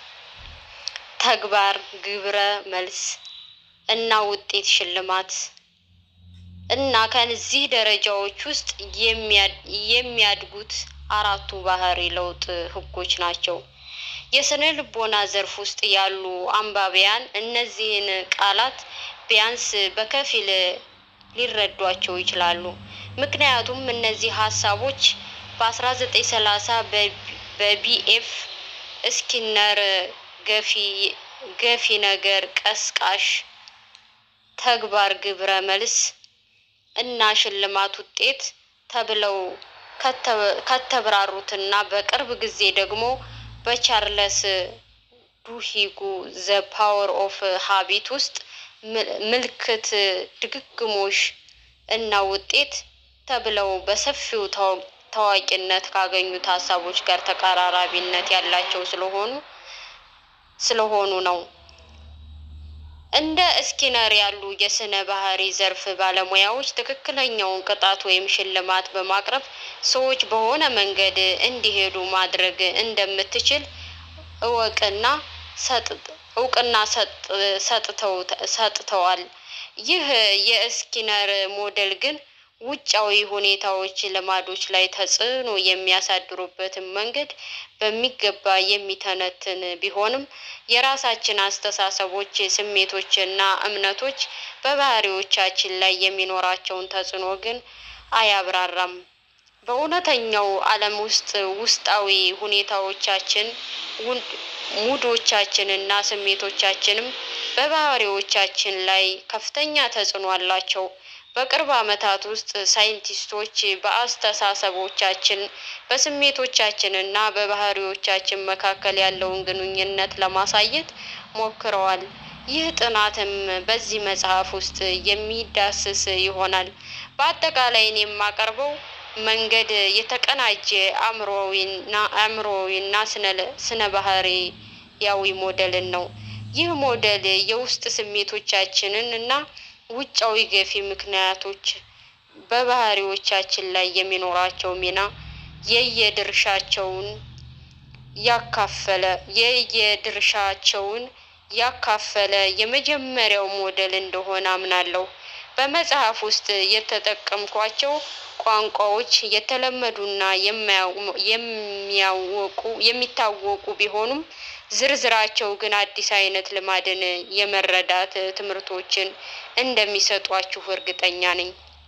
ተግባር፣ ግብረ መልስ እና ውጤት ሽልማት እና ከነዚህ ደረጃዎች ውስጥ የሚያድጉት አራቱ ባህሪ ለውጥ ህጎች ናቸው። የስነ ልቦና ዘርፍ ውስጥ ያሉ አንባቢያን እነዚህን ቃላት ቢያንስ በከፊል ሊረዷቸው ይችላሉ። ምክንያቱም እነዚህ ሀሳቦች በ1930 በቢኤፍ ስኪነር ገፊ ነገር፣ ቀስቃሽ ተግባር፣ ግብረ መልስ እና ሽልማት ውጤት ተብለው ከተብራሩትና በቅርብ ጊዜ ደግሞ በቻርለስ ዱሂጉ ዘ ፓወር ኦፍ ሀቢት ውስጥ ምልክት፣ ድግግሞሽ እና ውጤት ተብለው በሰፊው ታዋቂነት ካገኙት ሀሳቦች ጋር ተቀራራቢነት ያላቸው ስለሆኑ ስለሆኑ ነው። እንደ እስኪነር ያሉ የስነ ባህሪ ዘርፍ ባለሙያዎች ትክክለኛውን ቅጣት ወይም ሽልማት በማቅረብ ሰዎች በሆነ መንገድ እንዲሄዱ ማድረግ እንደምትችል እወቅና እውቅና ሰጥተዋል። ይህ የእስኪነር ሞዴል ግን ውጫዊ ሁኔታዎች ልማዶች ላይ ተጽዕኖ የሚያሳድሩበትን መንገድ በሚገባ የሚተነትን ቢሆንም የራሳችን አስተሳሰቦች፣ ስሜቶችና እምነቶች በባህሪዎቻችን ላይ የሚኖራቸውን ተጽዕኖ ግን አያብራራም። በእውነተኛው ዓለም ውስጥ ውስጣዊ ሁኔታዎቻችን፣ ሙዶቻችንና ስሜቶቻችንም በባህሪዎቻችን ላይ ከፍተኛ ተጽዕኖ አላቸው። በቅርብ ዓመታት ውስጥ ሳይንቲስቶች በአስተሳሰቦቻችን በስሜቶቻችን እና በባህሪዎቻችን መካከል ያለውን ግንኙነት ለማሳየት ሞክረዋል። ይህ ጥናትም በዚህ መጽሐፍ ውስጥ የሚዳስስ ይሆናል። በአጠቃላይ እኔ የማቀርበው መንገድ የተቀናጀ አእምሮዊና ስነ ባህሪያዊ ሞዴልን ነው። ይህ ሞዴል የውስጥ ስሜቶቻችንን እና ውጫዊ ገፊ ምክንያቶች በባህሪዎቻችን ላይ የሚኖራቸው ሚና የየድርሻቸውን ያካፈለ የየድርሻቸውን ያካፈለ የመጀመሪያው ሞዴል እንደሆነ አምናለሁ። በመጽሐፍ ውስጥ የተጠቀምኳቸው ቋንቋዎች የተለመዱና የሚያወቁ የሚታወቁ ቢሆኑም ዝርዝራቸው ግን አዲስ አይነት ልማድን የመረዳት ትምህርቶችን እንደሚሰጧችሁ እርግጠኛ ነኝ።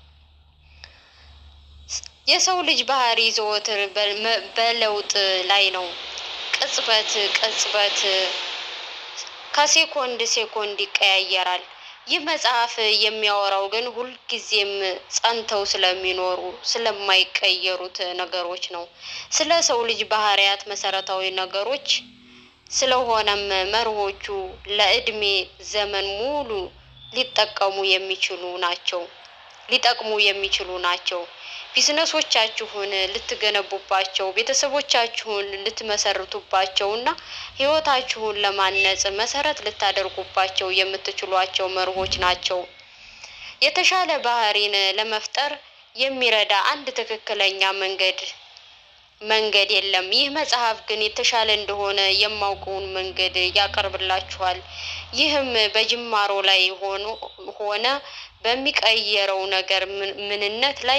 የሰው ልጅ ባህሪ ዘወትር በለውጥ ላይ ነው። ቅጽበት ቅጽበት ከሴኮንድ ሴኮንድ ይቀያየራል። ይህ መጽሐፍ የሚያወራው ግን ሁልጊዜም ጸንተው ስለሚኖሩ ስለማይቀየሩት ነገሮች ነው። ስለ ሰው ልጅ ባህሪያት መሰረታዊ ነገሮች ስለሆነም መርሆቹ ለእድሜ ዘመን ሙሉ ሊጠቀሙ የሚችሉ ናቸው ሊጠቅሙ የሚችሉ ናቸው። ቢዝነሶቻችሁን ልትገነቡባቸው፣ ቤተሰቦቻችሁን ልትመሰርቱባቸው እና ህይወታችሁን ለማነጽ መሰረት ልታደርጉባቸው የምትችሏቸው መርሆች ናቸው። የተሻለ ባህሪን ለመፍጠር የሚረዳ አንድ ትክክለኛ መንገድ መንገድ የለም። ይህ መጽሐፍ ግን የተሻለ እንደሆነ የማውቀውን መንገድ ያቀርብላችኋል። ይህም በጅማሮ ላይ ሆኖ ሆነ በሚቀየረው ነገር ምንነት ላይ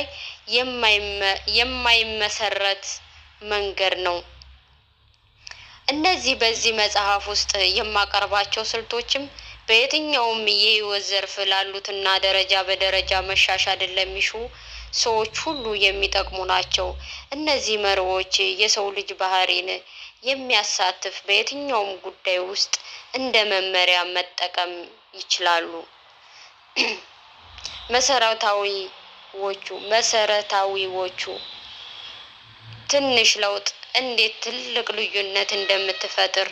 የማይመሰረት መንገድ ነው። እነዚህ በዚህ መጽሐፍ ውስጥ የማቀርባቸው ስልቶችም በየትኛውም የህይወት ዘርፍ ላሉትና ደረጃ በደረጃ መሻሻልን ለሚሹ ሰዎች ሁሉ የሚጠቅሙ ናቸው። እነዚህ መርሆች የሰው ልጅ ባህሪን የሚያሳትፍ በየትኛውም ጉዳይ ውስጥ እንደ መመሪያ መጠቀም ይችላሉ። መሰረታዊዎቹ መሰረታዊዎቹ ትንሽ ለውጥ እንዴት ትልቅ ልዩነት እንደምትፈጥር።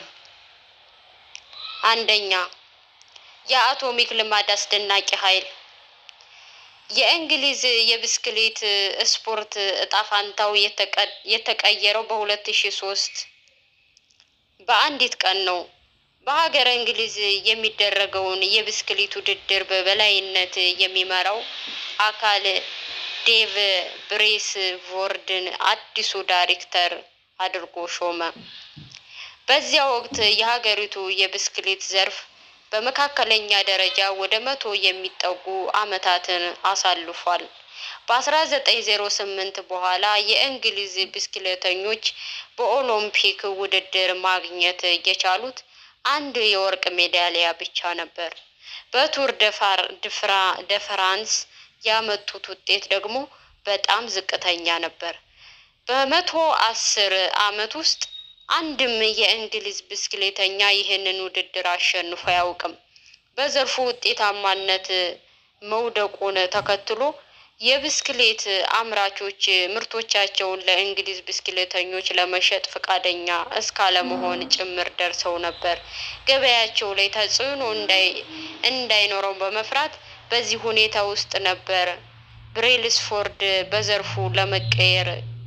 አንደኛ የአቶሚክ ልማድ አስደናቂ ኃይል። የእንግሊዝ የብስክሌት ስፖርት እጣ ፋንታው የተቀየረው በሁለት ሺ ሶስት በአንዲት ቀን ነው። በሀገረ እንግሊዝ የሚደረገውን የብስክሌት ውድድር በበላይነት የሚመራው አካል ዴቭ ብሬስ ቮርድን አዲሱ ዳይሬክተር አድርጎ ሾመ። በዚያ ወቅት የሀገሪቱ የብስክሌት ዘርፍ በመካከለኛ ደረጃ ወደ መቶ የሚጠጉ ዓመታትን አሳልፏል። በ1908 በኋላ የእንግሊዝ ብስክሌተኞች በኦሎምፒክ ውድድር ማግኘት የቻሉት አንድ የወርቅ ሜዳሊያ ብቻ ነበር። በቱር ደ ፍራንስ ያመጡት ውጤት ደግሞ በጣም ዝቅተኛ ነበር። በመቶ አስር ዓመት ውስጥ አንድም የእንግሊዝ ብስክሌተኛ ይህንን ውድድር አሸንፎ አያውቅም። በዘርፉ ውጤታማነት መውደቁን ተከትሎ የብስክሌት አምራቾች ምርቶቻቸውን ለእንግሊዝ ብስክሌተኞች ለመሸጥ ፈቃደኛ እስካለመሆን ጭምር ደርሰው ነበር። ገበያቸው ላይ ተጽዕኖ እንዳይኖረው በመፍራት በዚህ ሁኔታ ውስጥ ነበር ብሬልስፎርድ በዘርፉ ለመቀየር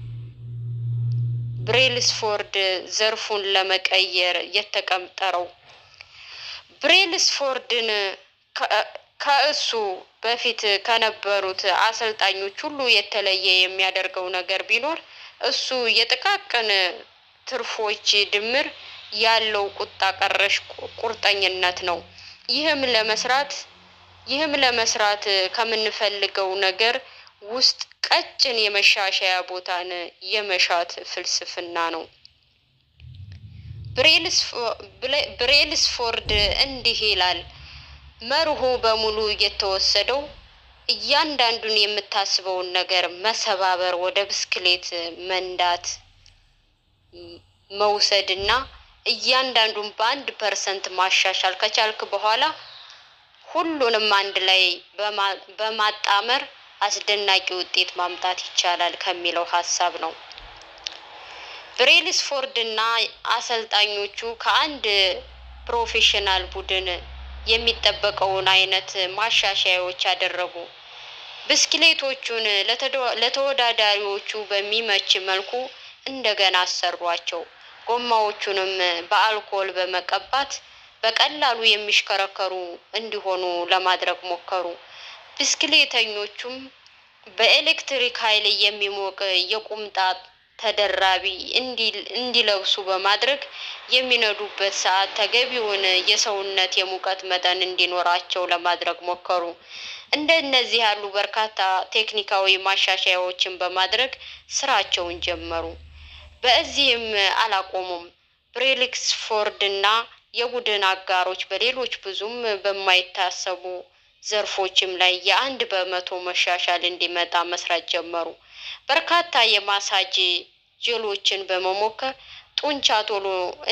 ብሬልስፎርድ ዘርፉን ለመቀየር የተቀጠረው። ብሬልስፎርድን ከእሱ በፊት ከነበሩት አሰልጣኞች ሁሉ የተለየ የሚያደርገው ነገር ቢኖር እሱ የጥቃቅን ትርፎች ድምር ያለው ቁጣ ቀረሽ ቁርጠኝነት ነው። ይህም ለመስራት ይህም ለመስራት ከምንፈልገው ነገር ውስጥ ቀጭን የመሻሻያ ቦታን የመሻት ፍልስፍና ነው። ብሬልስፎርድ እንዲህ ይላል። መርሁ በሙሉ የተወሰደው እያንዳንዱን የምታስበውን ነገር መሰባበር፣ ወደ ብስክሌት መንዳት መውሰድ እና እያንዳንዱን በአንድ ፐርሰንት ማሻሻል ከቻልክ በኋላ ሁሉንም አንድ ላይ በማጣመር አስደናቂ ውጤት ማምጣት ይቻላል ከሚለው ሀሳብ ነው። ብሬልስፎርድ እና አሰልጣኞቹ ከአንድ ፕሮፌሽናል ቡድን የሚጠበቀውን አይነት ማሻሻያዎች አደረጉ። ብስክሌቶቹን ለተወዳዳሪዎቹ በሚመች መልኩ እንደገና አሰሯቸው። ጎማዎቹንም በአልኮል በመቀባት በቀላሉ የሚሽከረከሩ እንዲሆኑ ለማድረግ ሞከሩ። ብስክሌተኞቹም በኤሌክትሪክ ኃይል የሚሞቅ የቁምጣ ተደራቢ እንዲለብሱ በማድረግ የሚነዱበት ሰዓት ተገቢውን የሰውነት የሙቀት መጠን እንዲኖራቸው ለማድረግ ሞከሩ። እንደነዚህ ያሉ በርካታ ቴክኒካዊ ማሻሻያዎችን በማድረግ ስራቸውን ጀመሩ። በዚህም አላቆሙም። ብሬልስፎርድ እና የቡድን አጋሮች በሌሎች ብዙም በማይታሰቡ ዘርፎችም ላይ የአንድ በመቶ መሻሻል እንዲመጣ መስራት ጀመሩ። በርካታ የማሳጅ ጀሎችን በመሞከር ጡንቻ ቶሎ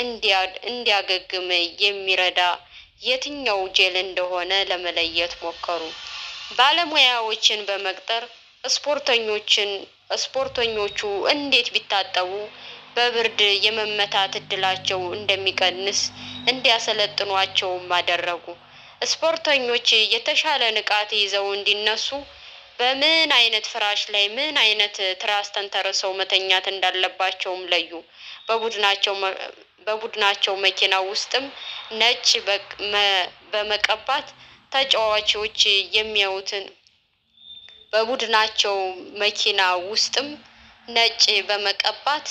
እንዲያገግም የሚረዳ የትኛው ጄል እንደሆነ ለመለየት ሞከሩ። ባለሙያዎችን በመቅጠር ስፖርተኞችን ስፖርተኞቹ እንዴት ቢታጠቡ በብርድ የመመታት እድላቸው እንደሚቀንስ እንዲያሰለጥኗቸውም አደረጉ። ስፖርተኞች የተሻለ ንቃት ይዘው እንዲነሱ በምን አይነት ፍራሽ ላይ ምን አይነት ትራስ ተንተርሰው መተኛት እንዳለባቸውም ለዩ። በቡድናቸው በቡድናቸው መኪና ውስጥም ነጭ በመቀባት ተጫዋቾች የሚያዩትን በቡድናቸው መኪና ውስጥም ነጭ በመቀባት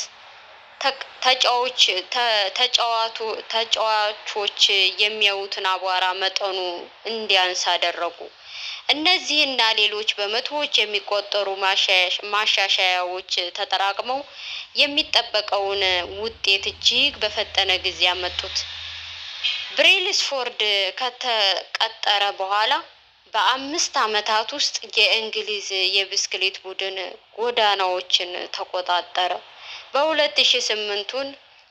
ተጫዋች ተጫዋቱ ተጫዋቾች የሚያዩትን አቧራ መጠኑ እንዲያንስ አደረጉ። እነዚህና ሌሎች በመቶዎች የሚቆጠሩ ማሻሻያዎች ተጠራቅመው የሚጠበቀውን ውጤት እጅግ በፈጠነ ጊዜ ያመጡት። ብሬልስፎርድ ከተቀጠረ በኋላ በአምስት ዓመታት ውስጥ የእንግሊዝ የብስክሌት ቡድን ጎዳናዎችን ተቆጣጠረ። በሁለት ሺ ስምንቱን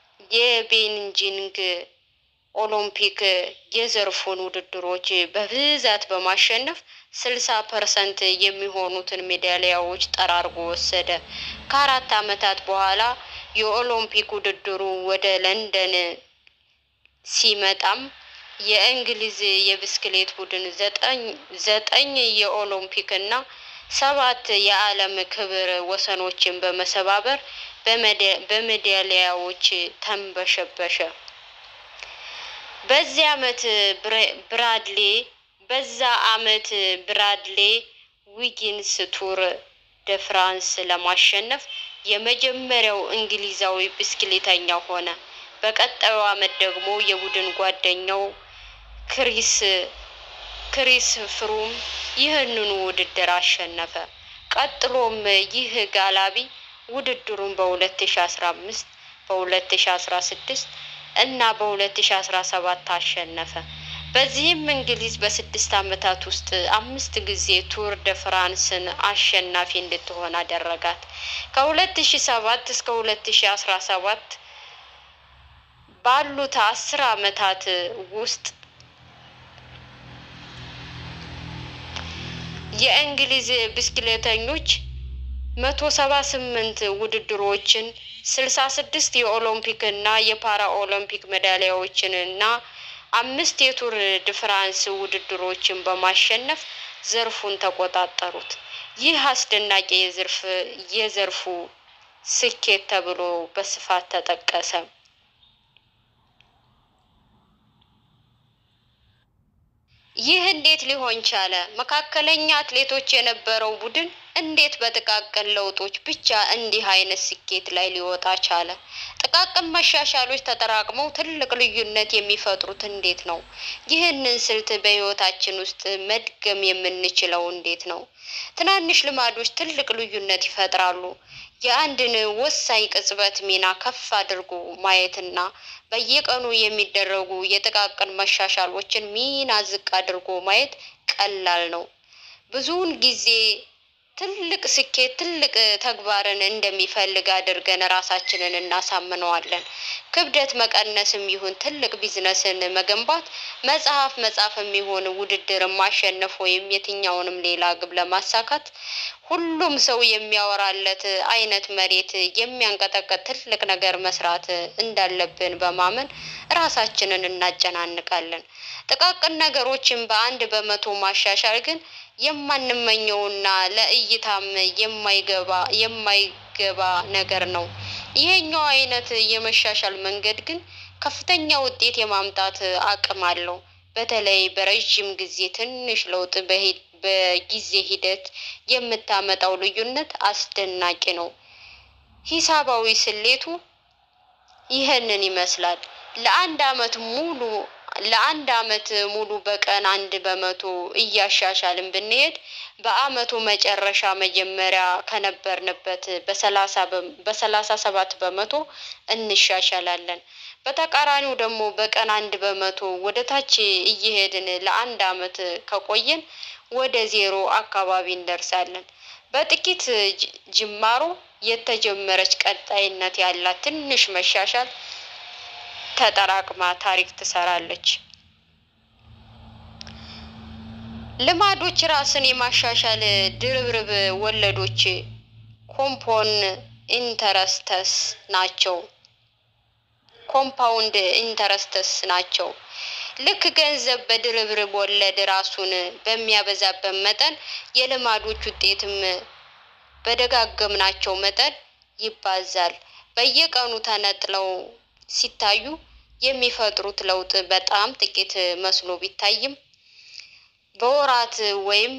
የቤንጂንግ ኦሎምፒክ የዘርፉን ውድድሮች በብዛት በማሸነፍ ስልሳ ፐርሰንት የሚሆኑትን ሜዳሊያዎች ጠራርጎ ወሰደ። ከአራት ዓመታት በኋላ የኦሎምፒክ ውድድሩ ወደ ለንደን ሲመጣም የእንግሊዝ የብስክሌት ቡድን ዘጠኝ ዘጠኝ የኦሎምፒክ እና ሰባት የዓለም ክብር ወሰኖችን በመሰባበር በሜዳሊያዎች ተንበሸበሸ። በዚህ ዓመት ብራድሌ በዛ ዓመት ብራድሌ ዊጊንስ ቱር ደ ፍራንስ ለማሸነፍ የመጀመሪያው እንግሊዛዊ ብስክሌተኛ ሆነ። በቀጣዩ ዓመት ደግሞ የቡድን ጓደኛው ክሪስ ክሪስ ፍሩም ይህንኑ ውድድር አሸነፈ። ቀጥሎም ይህ ጋላቢ ውድድሩን በ2015 በ2016 እና በ2017 አሸነፈ። በዚህም እንግሊዝ በስድስት ዓመታት ውስጥ አምስት ጊዜ ቱር ደ ፍራንስን አሸናፊ እንድትሆን አደረጋት። ከ2007 እስከ 2017 ባሉት አስር ዓመታት ውስጥ የእንግሊዝ ብስክሌተኞች መቶ ሰባ ስምንት ውድድሮችን ስልሳ ስድስት የኦሎምፒክ እና የፓራ ኦሎምፒክ ሜዳሊያዎችን እና አምስት የቱር ድ ፍራንስ ውድድሮችን በማሸነፍ ዘርፉን ተቆጣጠሩት። ይህ አስደናቂ የዘርፍ የዘርፉ ስኬት ተብሎ በስፋት ተጠቀሰ። ይህ እንዴት ሊሆን ቻለ? መካከለኛ አትሌቶች የነበረው ቡድን እንዴት በጥቃቅን ለውጦች ብቻ እንዲህ አይነት ስኬት ላይ ሊወጣ ቻለ? ጥቃቅን መሻሻሎች ተጠራቅመው ትልቅ ልዩነት የሚፈጥሩት እንዴት ነው? ይህንን ስልት በሕይወታችን ውስጥ መድገም የምንችለው እንዴት ነው? ትናንሽ ልማዶች ትልቅ ልዩነት ይፈጥራሉ። የአንድን ወሳኝ ቅጽበት ሚና ከፍ አድርጎ ማየትና በየቀኑ የሚደረጉ የጥቃቅን መሻሻሎችን ሚና ዝቅ አድርጎ ማየት ቀላል ነው። ብዙውን ጊዜ ትልቅ ስኬት ትልቅ ተግባርን እንደሚፈልግ አድርገን ራሳችንን እናሳምነዋለን። ክብደት መቀነስም ይሁን ትልቅ ቢዝነስን መገንባት፣ መጽሐፍ መጻፍም ይሁን ውድድርን ማሸነፍ ወይም የትኛውንም ሌላ ግብ ለማሳካት ሁሉም ሰው የሚያወራለት አይነት መሬት የሚያንቀጠቀጥ ትልቅ ነገር መስራት እንዳለብን በማመን ራሳችንን እናጨናንቃለን። ጥቃቅን ነገሮችን በአንድ በመቶ ማሻሻል ግን የማንመኘውና ለእይታም የማይገባ የማይገባ ነገር ነው። ይሄኛው አይነት የመሻሻል መንገድ ግን ከፍተኛ ውጤት የማምጣት አቅም አለው። በተለይ በረዥም ጊዜ ትንሽ ለውጥ በሂ- በጊዜ ሂደት የምታመጣው ልዩነት አስደናቂ ነው። ሂሳባዊ ስሌቱ ይህንን ይመስላል። ለአንድ አመት ሙሉ ለአንድ አመት ሙሉ በቀን አንድ በመቶ እያሻሻልን ብንሄድ በአመቱ መጨረሻ መጀመሪያ ከነበርንበት በሰላሳ በ- በሰላሳ ሰባት በመቶ እንሻሻላለን። በተቃራኒው ደግሞ በቀን አንድ በመቶ ወደ ታች እየሄድን ለአንድ አመት ከቆየን ወደ ዜሮ አካባቢ እንደርሳለን። በጥቂት ጅ- ጅማሮ የተጀመረች ቀጣይነት ያላት ትንሽ መሻሻል ተጠራቅማ ታሪክ ትሰራለች። ልማዶች ራስን የማሻሻል ድርብርብ ወለዶች ኮምፖን ኢንተረስተስ ናቸው። ኮምፓውንድ ኢንተረስተስ ናቸው። ልክ ገንዘብ በድርብርብ ወለድ ራሱን በሚያበዛበት መጠን የልማዶች ውጤትም በደጋገምናቸው መጠን ይባዛል። በየቀኑ ተነጥለው ሲታዩ የሚፈጥሩት ለውጥ በጣም ጥቂት መስሎ ቢታይም በወራት ወይም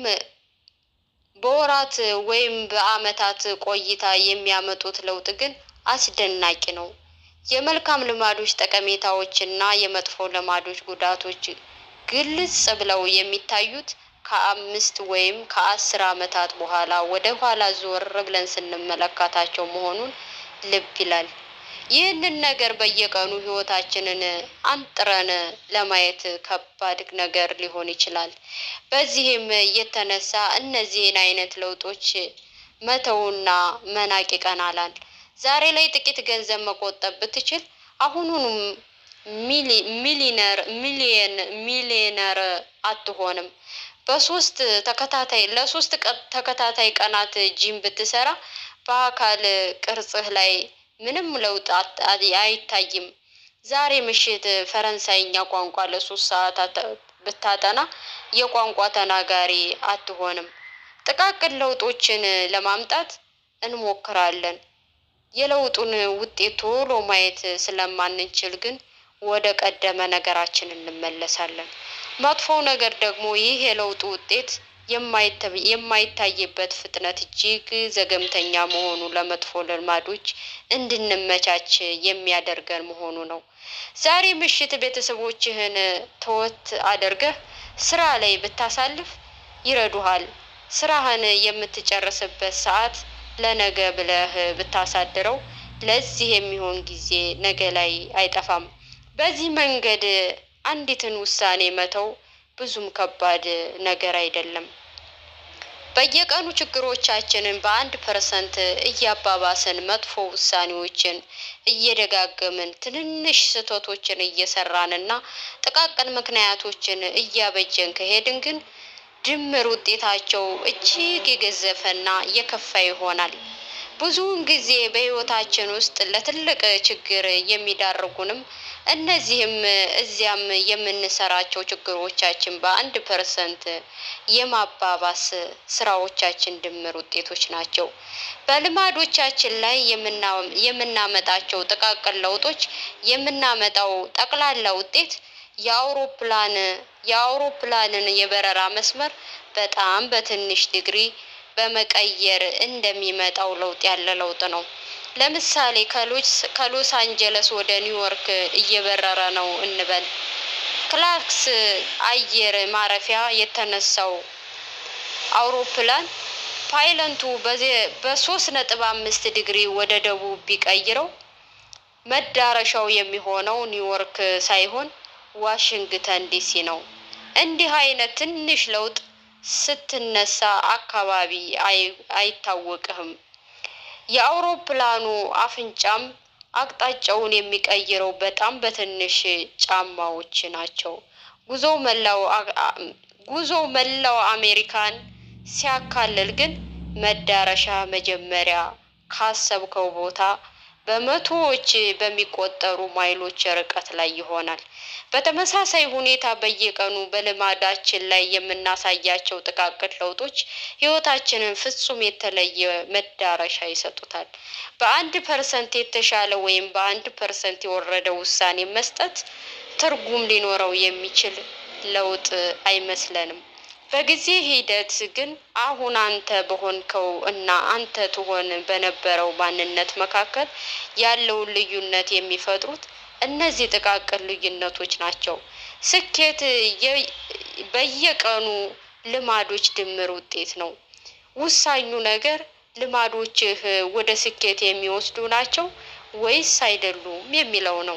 በወራት ወይም በዓመታት ቆይታ የሚያመጡት ለውጥ ግን አስደናቂ ነው። የመልካም ልማዶች ጠቀሜታዎችና የመጥፎ ልማዶች ጉዳቶች ግልጽ ብለው የሚታዩት ከአምስት ወይም ከአስር ዓመታት በኋላ ወደ ኋላ ዞር ብለን ስንመለከታቸው መሆኑን ልብ ይላል። ይህንን ነገር በየቀኑ ህይወታችንን አንጥረን ለማየት ከባድ ነገር ሊሆን ይችላል። በዚህም የተነሳ እነዚህን አይነት ለውጦች መተውና መናቅ ይቀናላል። ዛሬ ላይ ጥቂት ገንዘብ መቆጠብ ብትችል አሁኑንም ሚሊ- ሚሊነር ሚሊየን ሚሊየነር አትሆንም። በሶስት ተከታታይ ለሶስት ቀ- ተከታታይ ቀናት ጂም ብትሰራ በአካል ቅርጽህ ላይ ምንም ለውጥ አት- አት- አይታይም። ዛሬ ምሽት ፈረንሳይኛ ቋንቋ ለሶስት ሰዓታት ብታጠና የቋንቋ ተናጋሪ አትሆንም። ጥቃቅን ለውጦችን ለማምጣት እንሞክራለን። የለውጡን ውጤት ቶሎ ማየት ስለማንችል ግን ወደ ቀደመ ነገራችን እንመለሳለን። መጥፎው ነገር ደግሞ ይህ የለውጡ ውጤት የማይተ- የማይታይበት ፍጥነት እጅግ ዘገምተኛ መሆኑ ለመጥፎ ልማዶች እንድንመቻች የሚያደርገን መሆኑ ነው። ዛሬ ምሽት ቤተሰቦችህን ተወት አድርገህ ስራ ላይ ብታሳልፍ ይረዱሃል። ስራህን የምትጨርስበት ሰዓት ለነገ ብለህ ብታሳድረው ለዚህ የሚሆን ጊዜ ነገ ላይ አይጠፋም። በዚህ መንገድ አንዲትን ውሳኔ መተው ብዙም ከባድ ነገር አይደለም። በየቀኑ ችግሮቻችንን በአንድ ፐርሰንት እያባባስን መጥፎ ውሳኔዎችን እየደጋገምን ትንንሽ ስህተቶችን እየሰራንና ጥቃቅን ምክንያቶችን እያበጀን ከሄድን ግን ድምር ውጤታቸው እጅግ የገዘፈና የከፋ ይሆናል። ብዙውን ጊዜ በሕይወታችን ውስጥ ለትልቅ ችግር የሚዳርጉንም እነዚህም እዚያም የምንሰራቸው ችግሮቻችን በአንድ ፐርሰንት የማባባስ ስራዎቻችን ድምር ውጤቶች ናቸው። በልማዶቻችን ላይ የምናመጣቸው ጥቃቅን ለውጦች የምናመጣው ጠቅላላ ውጤት የአውሮፕላን የአውሮፕላንን የበረራ መስመር በጣም በትንሽ ዲግሪ በመቀየር እንደሚመጣው ለውጥ ያለ ለውጥ ነው። ለምሳሌ ከሎስ አንጀለስ ወደ ኒውዮርክ እየበረረ ነው እንበል። ክላርክስ አየር ማረፊያ የተነሳው አውሮፕላን ፓይለንቱ በሶስት ነጥብ አምስት ዲግሪ ወደ ደቡብ ቢቀይረው መዳረሻው የሚሆነው ኒውዮርክ ሳይሆን ዋሽንግተን ዲሲ ነው። እንዲህ አይነት ትንሽ ለውጥ ስትነሳ አካባቢ አይታወቅህም። የአውሮፕላኑ አፍንጫም አቅጣጫውን የሚቀይረው በጣም በትንሽ ጫማዎች ናቸው። ጉዞው መላው አሜሪካን ሲያካልል ግን መዳረሻ መጀመሪያ ካሰብከው ቦታ በመቶዎች በሚቆጠሩ ማይሎች ርቀት ላይ ይሆናል። በተመሳሳይ ሁኔታ በየቀኑ በልማዳችን ላይ የምናሳያቸው ጥቃቅን ለውጦች ሕይወታችንን ፍጹም የተለየ መዳረሻ ይሰጡታል። በአንድ ፐርሰንት የተሻለ ወይም በአንድ ፐርሰንት የወረደ ውሳኔ መስጠት ትርጉም ሊኖረው የሚችል ለውጥ አይመስለንም። በጊዜ ሂደት ግን አሁን አንተ በሆንከው እና አንተ ትሆን በነበረው ማንነት መካከል ያለውን ልዩነት የሚፈጥሩት እነዚህ ጥቃቅን ልዩነቶች ናቸው። ስኬት በየቀኑ ልማዶች ድምር ውጤት ነው። ውሳኙ ነገር ልማዶችህ ወደ ስኬት የሚወስዱ ናቸው ወይስ አይደሉም የሚለው ነው።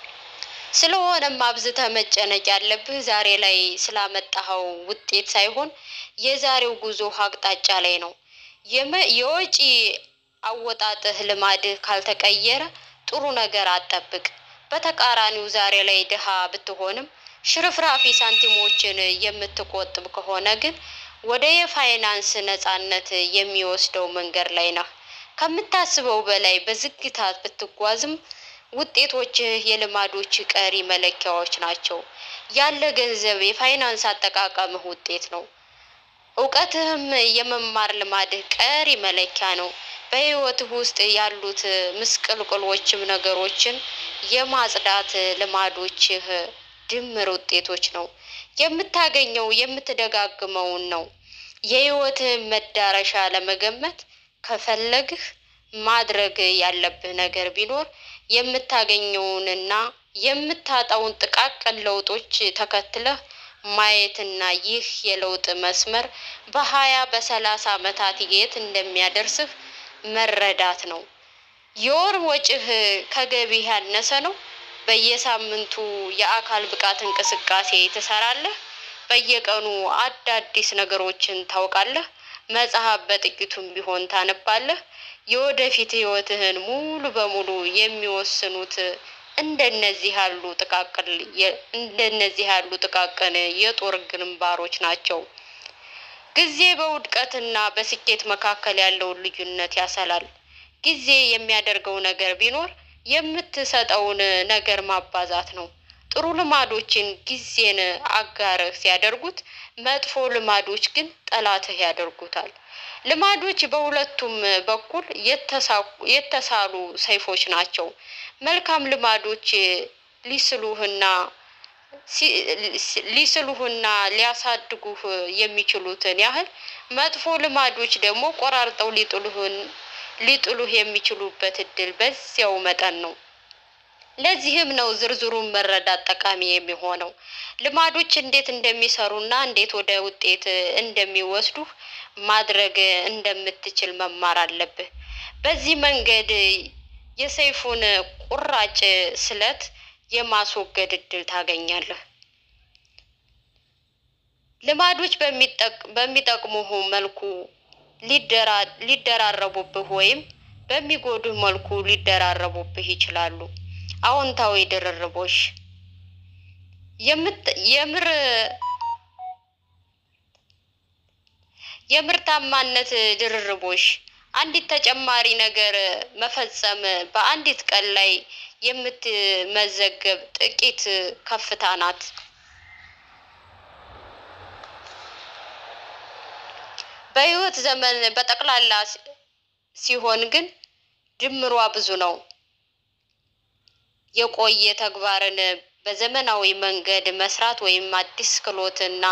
ስለሆነም አብዝተህ መጨነቅ ያለብህ ዛሬ ላይ ስላመጣኸው ውጤት ሳይሆን የዛሬው ጉዞህ አቅጣጫ ላይ ነው። የወጪ አወጣጥህ ልማድህ ካልተቀየረ ጥሩ ነገር አትጠብቅ። በተቃራኒው ዛሬ ላይ ድሃ ብትሆንም ሽርፍራፊ ሳንቲሞችን የምትቆጥብ ከሆነ ግን ወደ የፋይናንስ ነጻነት የሚወስደው መንገድ ላይ ነህ። ከምታስበው በላይ በዝግታ ብትጓዝም ውጤቶችህ የልማዶች ቀሪ መለኪያዎች ናቸው። ያለ ገንዘብ የፋይናንስ አጠቃቀምህ ውጤት ነው። እውቀትህም የመማር ልማድህ ቀሪ መለኪያ ነው። በሕይወትህ ውስጥ ያሉት ምስቅልቅሎችም ነገሮችን የማጽዳት ልማዶችህ ድምር ውጤቶች ነው። የምታገኘው የምትደጋግመውን ነው። የሕይወትህን መዳረሻ ለመገመት ከፈለግህ ማድረግ ያለብህ ነገር ቢኖር የምታገኘውንና የምታጣውን ጥቃቅን ለውጦች ተከትለህ ማየትና ይህ የለውጥ መስመር በሀያ በሰላሳ ዓመታት የት እንደሚያደርስህ መረዳት ነው። የወር ወጪህ ከገቢህ ያነሰ ነው። በየሳምንቱ የአካል ብቃት እንቅስቃሴ ትሰራለህ። በየቀኑ አዳዲስ ነገሮችን ታውቃለህ። መጽሐፍ በጥቂቱም ቢሆን ታነባለህ። የወደፊት ህይወትህን ሙሉ በሙሉ የሚወስኑት እንደነዚህ ያሉ ጥቃቅን እንደነዚህ ያሉ ጥቃቅን የጦር ግንባሮች ናቸው። ጊዜ በውድቀትና በስኬት መካከል ያለውን ልዩነት ያሰላል። ጊዜ የሚያደርገው ነገር ቢኖር የምትሰጠውን ነገር ማባዛት ነው። ጥሩ ልማዶችን ጊዜን አጋርህ ሲያደርጉት፣ መጥፎ ልማዶች ግን ጠላትህ ያደርጉታል። ልማዶች በሁለቱም በኩል የተሳሉ ሰይፎች ናቸው። መልካም ልማዶች ሊስሉህና ሊስሉህና ሊያሳድጉህ የሚችሉትን ያህል መጥፎ ልማዶች ደግሞ ቆራርጠው ሊጥሉህን ሊጥሉህ የሚችሉበት እድል በዚያው መጠን ነው። ለዚህም ነው ዝርዝሩን መረዳት ጠቃሚ የሚሆነው። ልማዶች እንዴት እንደሚሰሩና እንዴት ወደ ውጤት እንደሚወስዱህ ማድረግ እንደምትችል መማር አለብህ። በዚህ መንገድ የሰይፉን ቁራጭ ስለት የማስወገድ እድል ታገኛለህ። ልማዶች በሚጠቅሙህ መልኩ ሊደራረቡብህ ወይም በሚጎዱህ መልኩ ሊደራረቡብህ ይችላሉ። አዎንታዊ ድርርቦሽ የምር የምርታማነት ድርርቦሽ አንዲት ተጨማሪ ነገር መፈጸም በአንዲት ቀን ላይ የምትመዘገብ ጥቂት ከፍታ ናት። በህይወት ዘመን በጠቅላላ ሲሆን ግን ድምሯ ብዙ ነው። የቆየ ተግባርን በዘመናዊ መንገድ መስራት ወይም አዲስ ክህሎትና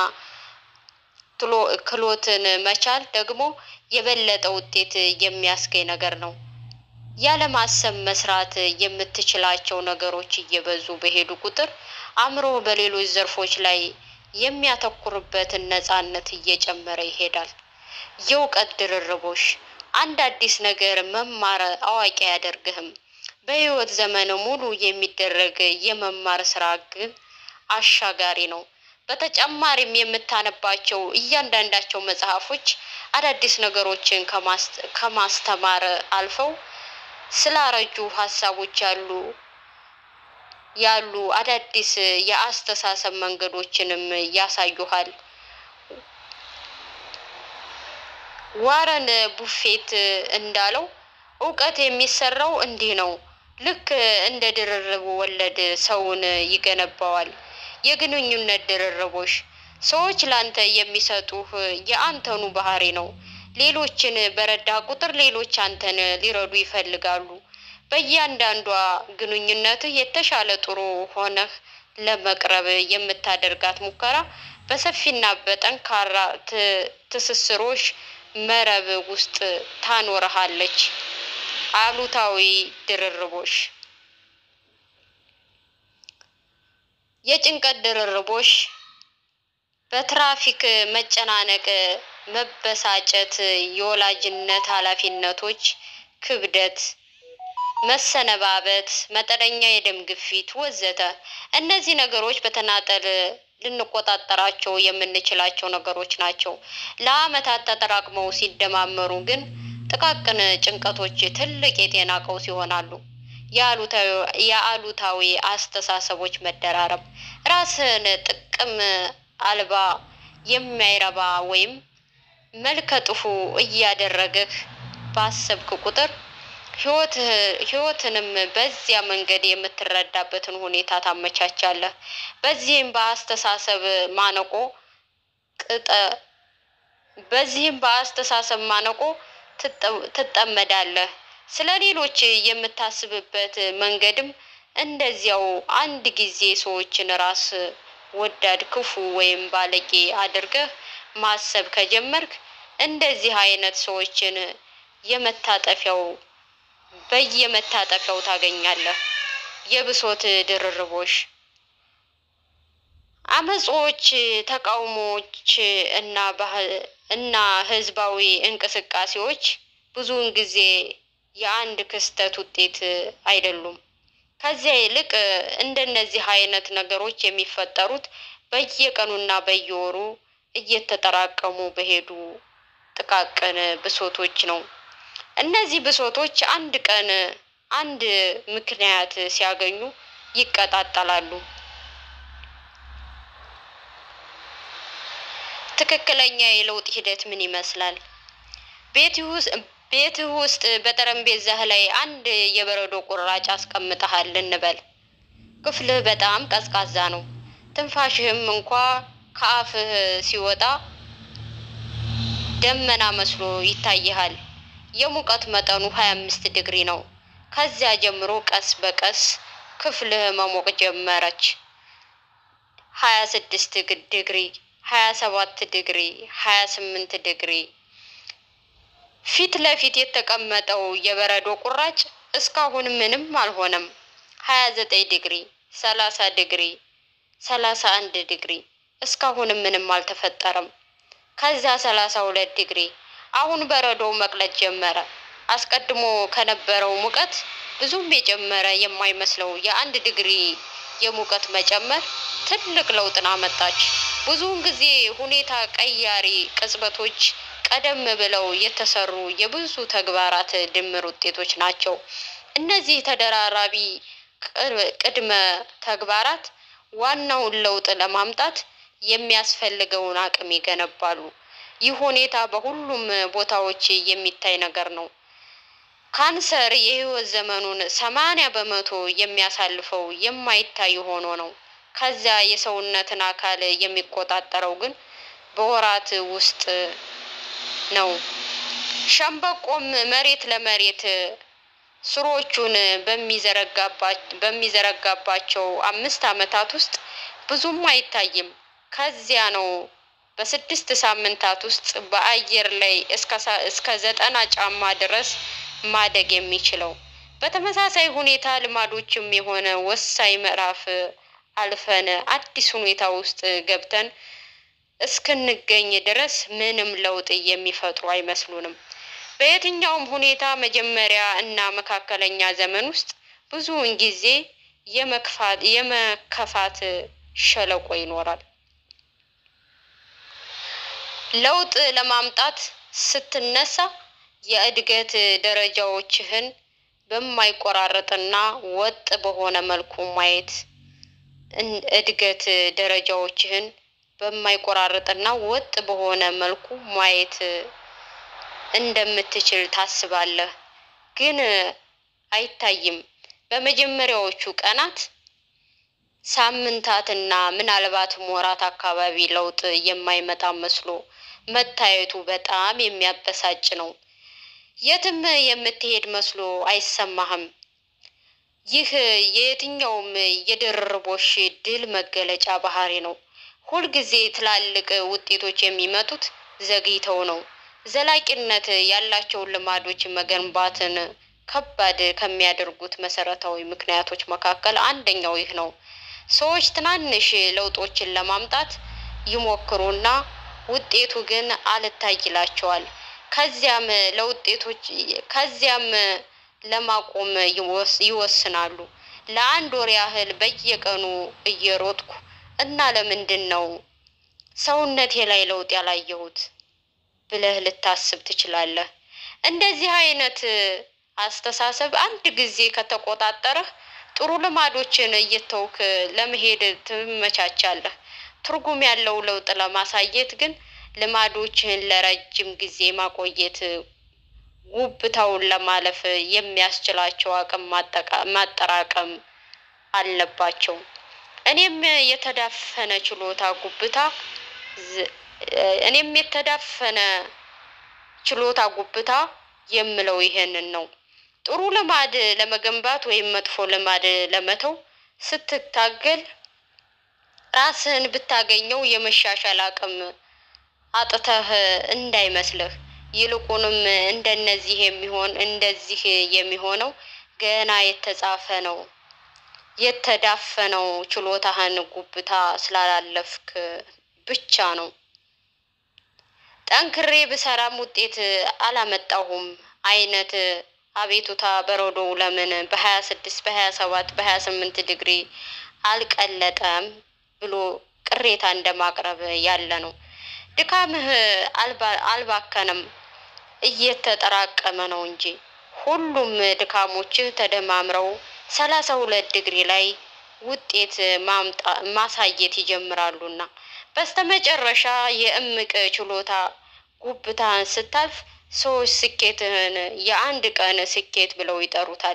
ክህሎትን መቻል ደግሞ የበለጠ ውጤት የሚያስገኝ ነገር ነው። ያለማሰብ መስራት የምትችላቸው ነገሮች እየበዙ በሄዱ ቁጥር አእምሮ በሌሎች ዘርፎች ላይ የሚያተኩርበትን ነፃነት እየጨመረ ይሄዳል። የእውቀት ድርርቦሽ አንድ አዲስ ነገር መማር አዋቂ አያደርግህም። በህይወት ዘመን ሙሉ የሚደረግ የመማር ስራ ግን አሻጋሪ ነው። በተጨማሪም የምታነባቸው እያንዳንዳቸው መጽሐፎች አዳዲስ ነገሮችን ከማስተማር አልፈው ስላረጁ ሀሳቦች ያሉ ያሉ አዳዲስ የአስተሳሰብ መንገዶችንም ያሳዩሃል። ዋረን ቡፌት እንዳለው እውቀት የሚሰራው እንዲህ ነው። ልክ እንደ ድርርብ ወለድ ሰውን ይገነባዋል። የግንኙነት ድርርቦሽ ሰዎች ላንተ የሚሰጡህ የአንተኑ ባህሪ ነው። ሌሎችን በረዳ ቁጥር ሌሎች አንተን ሊረዱ ይፈልጋሉ። በእያንዳንዷ ግንኙነትህ የተሻለ ጥሩ ሆነህ ለመቅረብ የምታደርጋት ሙከራ በሰፊና በጠንካራ ትስስሮች መረብ ውስጥ ታኖርሃለች። አሉታዊ ድርርቦሽ የጭንቀት ድርርቦሽ በትራፊክ መጨናነቅ፣ መበሳጨት፣ የወላጅነት ኃላፊነቶች ክብደት፣ መሰነባበት፣ መጠነኛ የደም ግፊት ወዘተ። እነዚህ ነገሮች በተናጠል ልንቆጣጠራቸው የምንችላቸው ነገሮች ናቸው። ለዓመታት ተጠራቅመው ሲደማመሩ ግን ጥቃቅን ጭንቀቶች ትልቅ የጤና ቀውስ ይሆናሉ። የአሉታዊ አስተሳሰቦች መደራረብ ራስህን ጥቅም አልባ፣ የማይረባ ወይም መልከ ጥፉ እያደረገህ ባሰብክ ቁጥር ህይወትንም በዚያ መንገድ የምትረዳበትን ሁኔታ ታመቻቻለህ። በዚህም በአስተሳሰብ ማነቆ ቅጠ በዚህም በአስተሳሰብ ማነቆ ትጠመዳለህ። ስለ ሌሎች የምታስብበት መንገድም እንደዚያው። አንድ ጊዜ ሰዎችን ራስ ወዳድ፣ ክፉ ወይም ባለጌ አድርገህ ማሰብ ከጀመርክ እንደዚህ አይነት ሰዎችን የመታጠፊያው በየመታጠፊያው ታገኛለህ። የብሶት ድርርቦሽ አመጾች፣ ተቃውሞዎች እና እና ህዝባዊ እንቅስቃሴዎች ብዙውን ጊዜ የአንድ ክስተት ውጤት አይደሉም። ከዚያ ይልቅ እንደነዚህ አይነት ነገሮች የሚፈጠሩት በየቀኑና በየወሩ እየተጠራቀሙ በሄዱ ጥቃቅን ብሶቶች ነው። እነዚህ ብሶቶች አንድ ቀን አንድ ምክንያት ሲያገኙ ይቀጣጠላሉ። ትክክለኛ የለውጥ ሂደት ምን ይመስላል? ቤትህ ውስጥ በጠረጴዛህ ላይ አንድ የበረዶ ቁራጭ አስቀምጠሃል እንበል። ክፍልህ በጣም ቀዝቃዛ ነው። ትንፋሽህም እንኳ ከአፍህ ሲወጣ ደመና መስሎ ይታይሃል። የሙቀት መጠኑ 25 ዲግሪ ነው። ከዚያ ጀምሮ ቀስ በቀስ ክፍልህ መሞቅ ጀመረች። 26 ዲግሪ፣ 27 ዲግሪ፣ 28 ዲግሪ። ፊት ለፊት የተቀመጠው የበረዶ ቁራጭ እስካሁን ምንም አልሆነም። 29 ዲግሪ፣ 30 ዲግሪ፣ 31 ዲግሪ። እስካሁንም ምንም አልተፈጠረም። ከዛ 32 ዲግሪ። አሁን በረዶው መቅለጥ ጀመረ። አስቀድሞ ከነበረው ሙቀት ብዙም የጨመረ የማይመስለው የአንድ ዲግሪ የሙቀት መጨመር ትልቅ ለውጥን አመጣች። ብዙውን ጊዜ ሁኔታ ቀያሪ ቅጽበቶች ቀደም ብለው የተሰሩ የብዙ ተግባራት ድምር ውጤቶች ናቸው። እነዚህ ተደራራቢ ቅድመ ተግባራት ዋናውን ለውጥ ለማምጣት የሚያስፈልገውን አቅም ይገነባሉ። ይህ ሁኔታ በሁሉም ቦታዎች የሚታይ ነገር ነው። ካንሰር የህይወት ዘመኑን ሰማንያ በመቶ የሚያሳልፈው የማይታይ ሆኖ ነው። ከዚያ የሰውነትን አካል የሚቆጣጠረው ግን በወራት ውስጥ ነው። ሸምበቆም መሬት ለመሬት ስሮቹን በሚዘረጋባቸው አምስት ዓመታት ውስጥ ብዙም አይታይም። ከዚያ ነው በስድስት ሳምንታት ውስጥ በአየር ላይ እስከ ዘጠና ጫማ ድረስ ማደግ የሚችለው። በተመሳሳይ ሁኔታ ልማዶችም የሆነ ወሳኝ ምዕራፍ አልፈን አዲስ ሁኔታ ውስጥ ገብተን እስክንገኝ ድረስ ምንም ለውጥ የሚፈጥሩ አይመስሉንም። በየትኛውም ሁኔታ መጀመሪያ እና መካከለኛ ዘመን ውስጥ ብዙውን ጊዜ የመከፋት ሸለቆ ይኖራል። ለውጥ ለማምጣት ስትነሳ የእድገት ደረጃዎችህን በማይቆራረጥና ወጥ በሆነ መልኩ ማየት እድገት ደረጃዎችህን በማይቆራረጥና ወጥ በሆነ መልኩ ማየት እንደምትችል ታስባለህ፣ ግን አይታይም። በመጀመሪያዎቹ ቀናት፣ ሳምንታትና ምናልባትም ወራት አካባቢ ለውጥ የማይመጣ መስሎ መታየቱ በጣም የሚያበሳጭ ነው። የትም የምትሄድ መስሎ አይሰማህም። ይህ የየትኛውም የድርርቦሽ ድል መገለጫ ባህሪ ነው። ሁልጊዜ ትላልቅ ውጤቶች የሚመጡት ዘግይተው ነው። ዘላቂነት ያላቸውን ልማዶች መገንባትን ከባድ ከሚያደርጉት መሰረታዊ ምክንያቶች መካከል አንደኛው ይህ ነው። ሰዎች ትናንሽ ለውጦችን ለማምጣት ይሞክሩና ውጤቱ ግን አልታይ ይላቸዋል። ከዚያም ለውጤቶች ከዚያም ለማቆም ይወስናሉ። ለአንድ ወር ያህል በየቀኑ እየሮጥኩ እና ለምንድን ነው ሰውነቴ ላይ ለውጥ ያላየሁት ብለህ ልታስብ ትችላለህ። እንደዚህ አይነት አስተሳሰብ አንድ ጊዜ ከተቆጣጠረህ ጥሩ ልማዶችን እየተውክ ለመሄድ ትመቻቻለህ። ትርጉም ያለው ለውጥ ለማሳየት ግን ልማዶችህን ለረጅም ጊዜ ማቆየት ጉብታውን ለማለፍ የሚያስችላቸው አቅም ማጠራቀም አለባቸው። እኔም የተዳፈነ ችሎታ ጉብታ እኔም የተዳፈነ ችሎታ ጉብታ የምለው ይሄንን ነው። ጥሩ ልማድ ለመገንባት ወይም መጥፎ ልማድ ለመተው ስትታገል ራስህን ብታገኘው የመሻሻል አቅም አጥተህ እንዳይመስልህ። ይልቁንም እንደነዚህ የሚሆን እንደዚህ የሚሆነው ገና የተጻፈ ነው። የተዳፈነው ችሎታህን ጉብታ ስላላለፍክ ብቻ ነው። ጠንክሬ ብሰራም ውጤት አላመጣሁም አይነት አቤቱታ በረዶው ለምን በሀያ ስድስት በሀያ ሰባት በሀያ ስምንት ዲግሪ አልቀለጠም ብሎ ቅሬታ እንደማቅረብ ያለ ነው። ድካምህ አልባከነም፣ እየተጠራቀመ ነው እንጂ። ሁሉም ድካሞችህ ተደማምረው ሰላሳ ሁለት ዲግሪ ላይ ውጤት ማሳየት ይጀምራሉና በስተመጨረሻ የእምቅ ችሎታ ጉብታህን ስታልፍ ሰዎች ስኬትህን የአንድ ቀን ስኬት ብለው ይጠሩታል።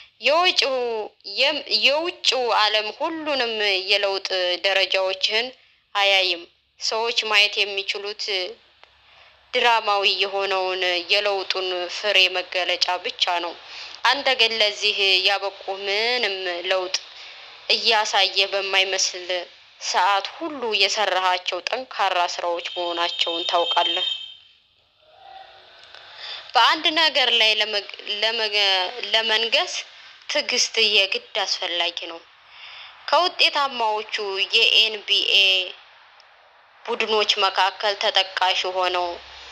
የውጭው ዓለም ሁሉንም የለውጥ ደረጃዎችህን አያይም። ሰዎች ማየት የሚችሉት ድራማዊ የሆነውን የለውጡን ፍሬ መገለጫ ብቻ ነው። አንተ ግን ለዚህ ያበቁ ምንም ለውጥ እያሳየ በማይመስል ሰዓት ሁሉ የሰራሃቸው ጠንካራ ስራዎች መሆናቸውን ታውቃለህ። በአንድ ነገር ላይ ለመንገስ ትዕግስት የግድ አስፈላጊ ነው። ከውጤታማዎቹ የኤንቢኤ ቡድኖች መካከል ተጠቃሽ የሆነው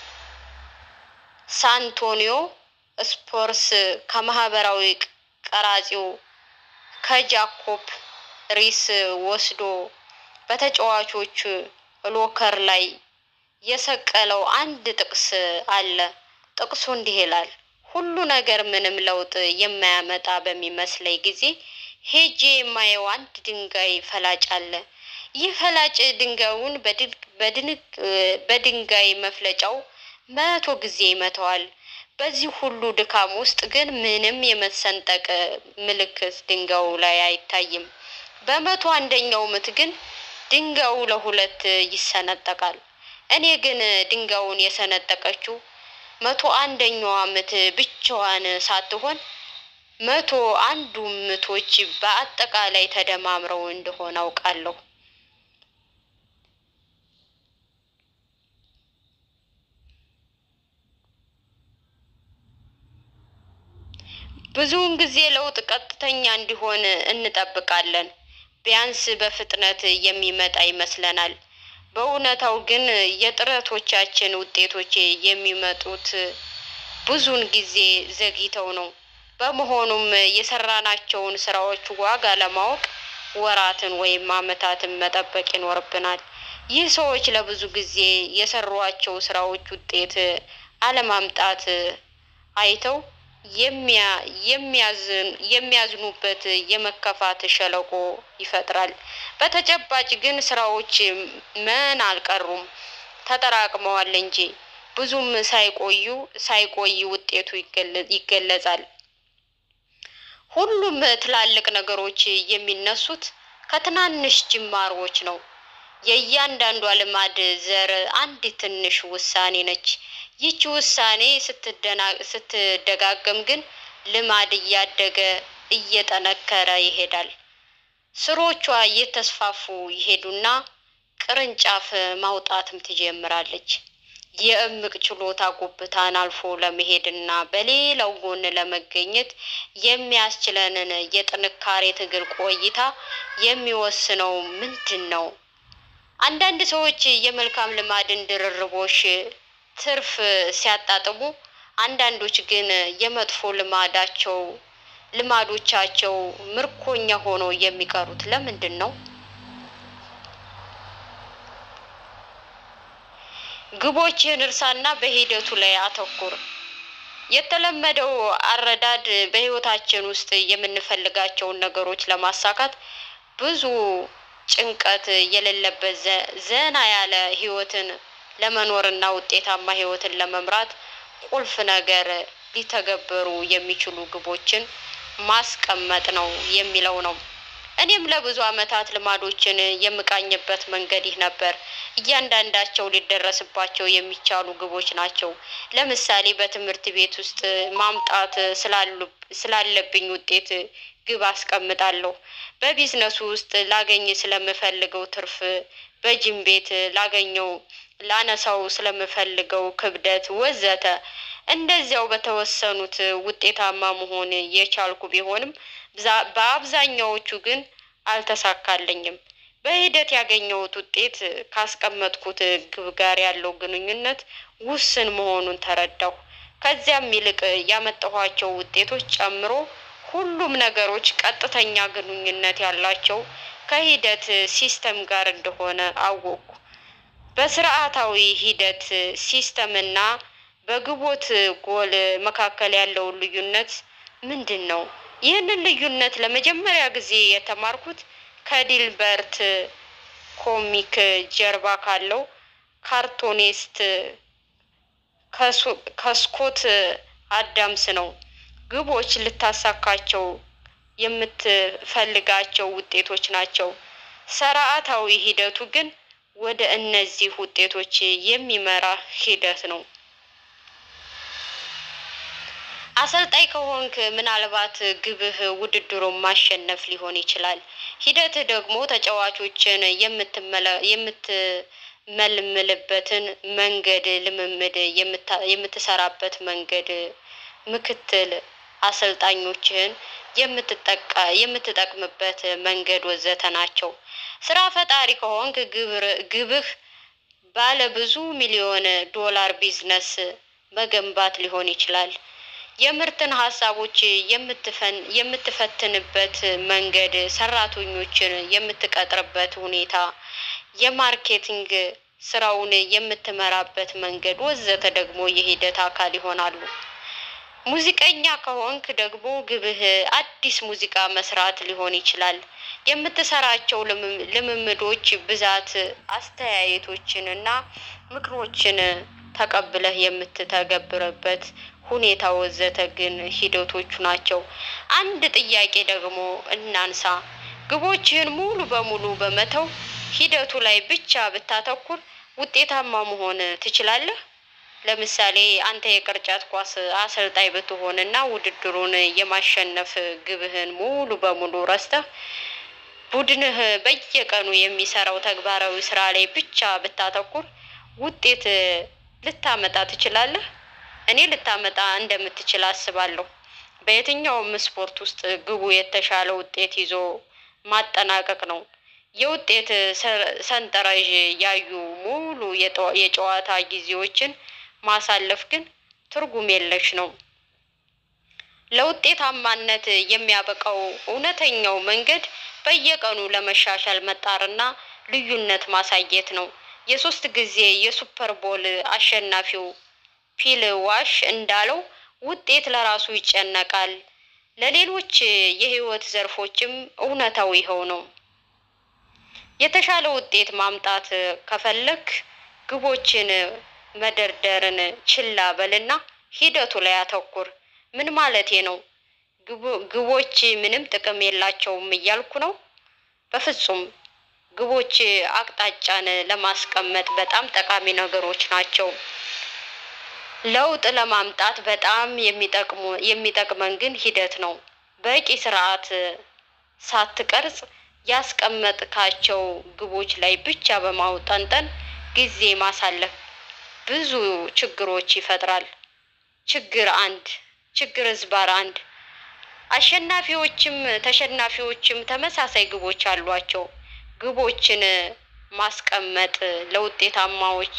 ሳንቶኒዮ ስፖርስ ከማህበራዊ ቀራጺው ከጃኮብ ሪስ ወስዶ በተጫዋቾች ሎከር ላይ የሰቀለው አንድ ጥቅስ አለ። ጥቅሱ እንዲህ ይላል፣ ሁሉ ነገር ምንም ለውጥ የማያመጣ በሚመስለኝ ጊዜ ሄጄ የማየው አንድ ድንጋይ ፈላጭ አለ። ይህ ፈላጭ ድንጋዩን በድንጋይ መፍለጫው መቶ ጊዜ ይመተዋል። በዚህ ሁሉ ድካም ውስጥ ግን ምንም የመሰንጠቅ ምልክት ድንጋዩ ላይ አይታይም። በመቶ አንደኛው ምት ግን ድንጋዩ ለሁለት ይሰነጠቃል። እኔ ግን ድንጋዩን የሰነጠቀችው መቶ አንደኛዋ ምት ብቻዋን ሳትሆን መቶ አንዱ ምቶች በአጠቃላይ ተደማምረው እንደሆነ አውቃለሁ። ብዙውን ጊዜ ለውጥ ቀጥተኛ እንዲሆን እንጠብቃለን። ቢያንስ በፍጥነት የሚመጣ ይመስለናል። በእውነታው ግን የጥረቶቻችን ውጤቶች የሚመጡት ብዙውን ጊዜ ዘግይተው ነው። በመሆኑም የሰራናቸውን ስራዎች ዋጋ ለማወቅ ወራትን ወይም ዓመታትን መጠበቅ ይኖርብናል። ይህ ሰዎች ለብዙ ጊዜ የሰሯቸው ስራዎች ውጤት አለማምጣት አይተው የሚያዝኑበት የመከፋት ሸለቆ ይፈጥራል። በተጨባጭ ግን ስራዎች ምን አልቀሩም ተጠራቅመዋል እንጂ ብዙም ሳይቆዩ ሳይቆይ ውጤቱ ይገለጻል። ሁሉም ትላልቅ ነገሮች የሚነሱት ከትናንሽ ጅማሮዎች ነው። የእያንዳንዷ ልማድ ዘር አንድ ትንሽ ውሳኔ ነች። ይቺ ውሳኔ ስትደጋገም ግን ልማድ እያደገ እየጠነከረ ይሄዳል። ስሮቿ እየተስፋፉ ይሄዱና ቅርንጫፍ ማውጣትም ትጀምራለች። የእምቅ ችሎታ ጉብታን አልፎ ለመሄድና በሌላው ጎን ለመገኘት የሚያስችለንን የጥንካሬ ትግል ቆይታ የሚወስነው ምንድን ነው? አንዳንድ ሰዎች የመልካም ልማድን ድርርቦሽ ትርፍ ሲያጣጥሙ፣ አንዳንዶች ግን የመጥፎ ልማዳቸው ልማዶቻቸው ምርኮኛ ሆነው የሚቀሩት ለምንድን ነው? ግቦችህን እርሳና በሂደቱ ላይ አተኩር። የተለመደው አረዳድ በህይወታችን ውስጥ የምንፈልጋቸውን ነገሮች ለማሳካት ብዙ ጭንቀት የሌለበት ዘና ያለ ህይወትን ለመኖርና ውጤታማ ህይወትን ለመምራት ቁልፍ ነገር ሊተገበሩ የሚችሉ ግቦችን ማስቀመጥ ነው የሚለው ነው። እኔም ለብዙ ዓመታት ልማዶችን የምቃኝበት መንገድ ይህ ነበር። እያንዳንዳቸው ሊደረስባቸው የሚቻሉ ግቦች ናቸው። ለምሳሌ በትምህርት ቤት ውስጥ ማምጣት ስላለብኝ ውጤት ግብ አስቀምጣለሁ። በቢዝነሱ ውስጥ ላገኝ ስለምፈልገው ትርፍ፣ በጅም ቤት ላገኘው ላነሳው ስለምፈልገው ክብደት ወዘተ። እንደዚያው በተወሰኑት ውጤታማ መሆን የቻልኩ ቢሆንም በአብዛኛዎቹ ግን አልተሳካልኝም። በሂደት ያገኘሁት ውጤት ካስቀመጥኩት ግብ ጋር ያለው ግንኙነት ውስን መሆኑን ተረዳሁ። ከዚያም ይልቅ ያመጣኋቸው ውጤቶች ጨምሮ ሁሉም ነገሮች ቀጥተኛ ግንኙነት ያላቸው ከሂደት ሲስተም ጋር እንደሆነ አወቅኩ። በስርዓታዊ ሂደት ሲስተምና በግቦት ጎል መካከል ያለውን ልዩነት ምንድን ነው? ይህንን ልዩነት ለመጀመሪያ ጊዜ የተማርኩት ከዲልበርት ኮሚክ ጀርባ ካለው ካርቶኔስት ከስኮት አዳምስ ነው። ግቦች ልታሳካቸው የምትፈልጋቸው ውጤቶች ናቸው። ስርዓታዊ ሂደቱ ግን ወደ እነዚህ ውጤቶች የሚመራ ሂደት ነው። አሰልጣኝ ከሆንክ ምናልባት ግብህ ውድድሩን ማሸነፍ ሊሆን ይችላል። ሂደትህ ደግሞ ተጫዋቾችን የምትመለምልበትን መንገድ፣ ልምምድ የምትሰራበት መንገድ፣ ምክትል አሰልጣኞችህን የምትጠቅምበት መንገድ ወዘተ ናቸው። ስራ ፈጣሪ ከሆንክ ግብህ ባለ ብዙ ሚሊዮን ዶላር ቢዝነስ መገንባት ሊሆን ይችላል። የምርትን ሀሳቦች የምትፈትንበት መንገድ፣ ሰራተኞችን የምትቀጥርበት ሁኔታ፣ የማርኬቲንግ ስራውን የምትመራበት መንገድ ወዘተ ደግሞ የሂደት አካል ይሆናሉ። ሙዚቀኛ ከሆንክ ደግሞ ግብህ አዲስ ሙዚቃ መስራት ሊሆን ይችላል። የምትሰራቸው ልምም- ልምምዶች ብዛት አስተያየቶችን እና ምክሮችን ተቀብለህ የምትተገብርበት ሁኔታ ወዘተ ግን ሂደቶቹ ናቸው። አንድ ጥያቄ ደግሞ እናንሳ። ግቦችህን ሙሉ በሙሉ በመተው ሂደቱ ላይ ብቻ ብታተኩር ውጤታማ መሆን ትችላለህ? ለምሳሌ አንተ የቅርጫት ኳስ አሰልጣኝ ብትሆን እና ውድድሩን የማሸነፍ ግብህን ሙሉ በሙሉ ረስተህ ቡድንህ በየቀኑ የሚሰራው ተግባራዊ ስራ ላይ ብቻ ብታተኩር ውጤት ልታመጣ ትችላለህ? እኔ ልታመጣ እንደምትችል አስባለሁ። በየትኛውም ስፖርት ውስጥ ግቡ የተሻለ ውጤት ይዞ ማጠናቀቅ ነው። የውጤት ሰ- ሰንጠረዥ ያዩ ሙሉ የጠ- የጨዋታ ጊዜዎችን ማሳለፍ ግን ትርጉም የለሽ ነው። ለውጤታማነት የሚያበቃው እውነተኛው መንገድ በየቀኑ ለመሻሻል መጣርና ልዩነት ማሳየት ነው። የሶስት ጊዜ የሱፐር ቦል አሸናፊው ፊል ዋሽ እንዳለው ውጤት ለራሱ ይጨነቃል። ለሌሎች የህይወት ዘርፎችም እውነታው ይኸው ነው። የተሻለ ውጤት ማምጣት ከፈለክ ግቦችን መደርደርን ችላ በልና ሂደቱ ላይ አተኩር። ምን ማለቴ ነው? ግቡ- ግቦች ምንም ጥቅም የላቸውም እያልኩ ነው? በፍጹም። ግቦች አቅጣጫን ለማስቀመጥ በጣም ጠቃሚ ነገሮች ናቸው። ለውጥ ለማምጣት በጣም የሚጠቅሙ የሚጠቅመን ግን ሂደት ነው። በቂ ስርዓት ሳትቀርጽ ያስቀመጥካቸው ግቦች ላይ ብቻ በማውጠንጠን ጊዜ ማሳለፍ ብዙ ችግሮች ይፈጥራል። ችግር አንድ ችግር ዝባር አንድ አሸናፊዎችም ተሸናፊዎችም ተመሳሳይ ግቦች አሏቸው። ግቦችን ማስቀመጥ ለውጤታማዎች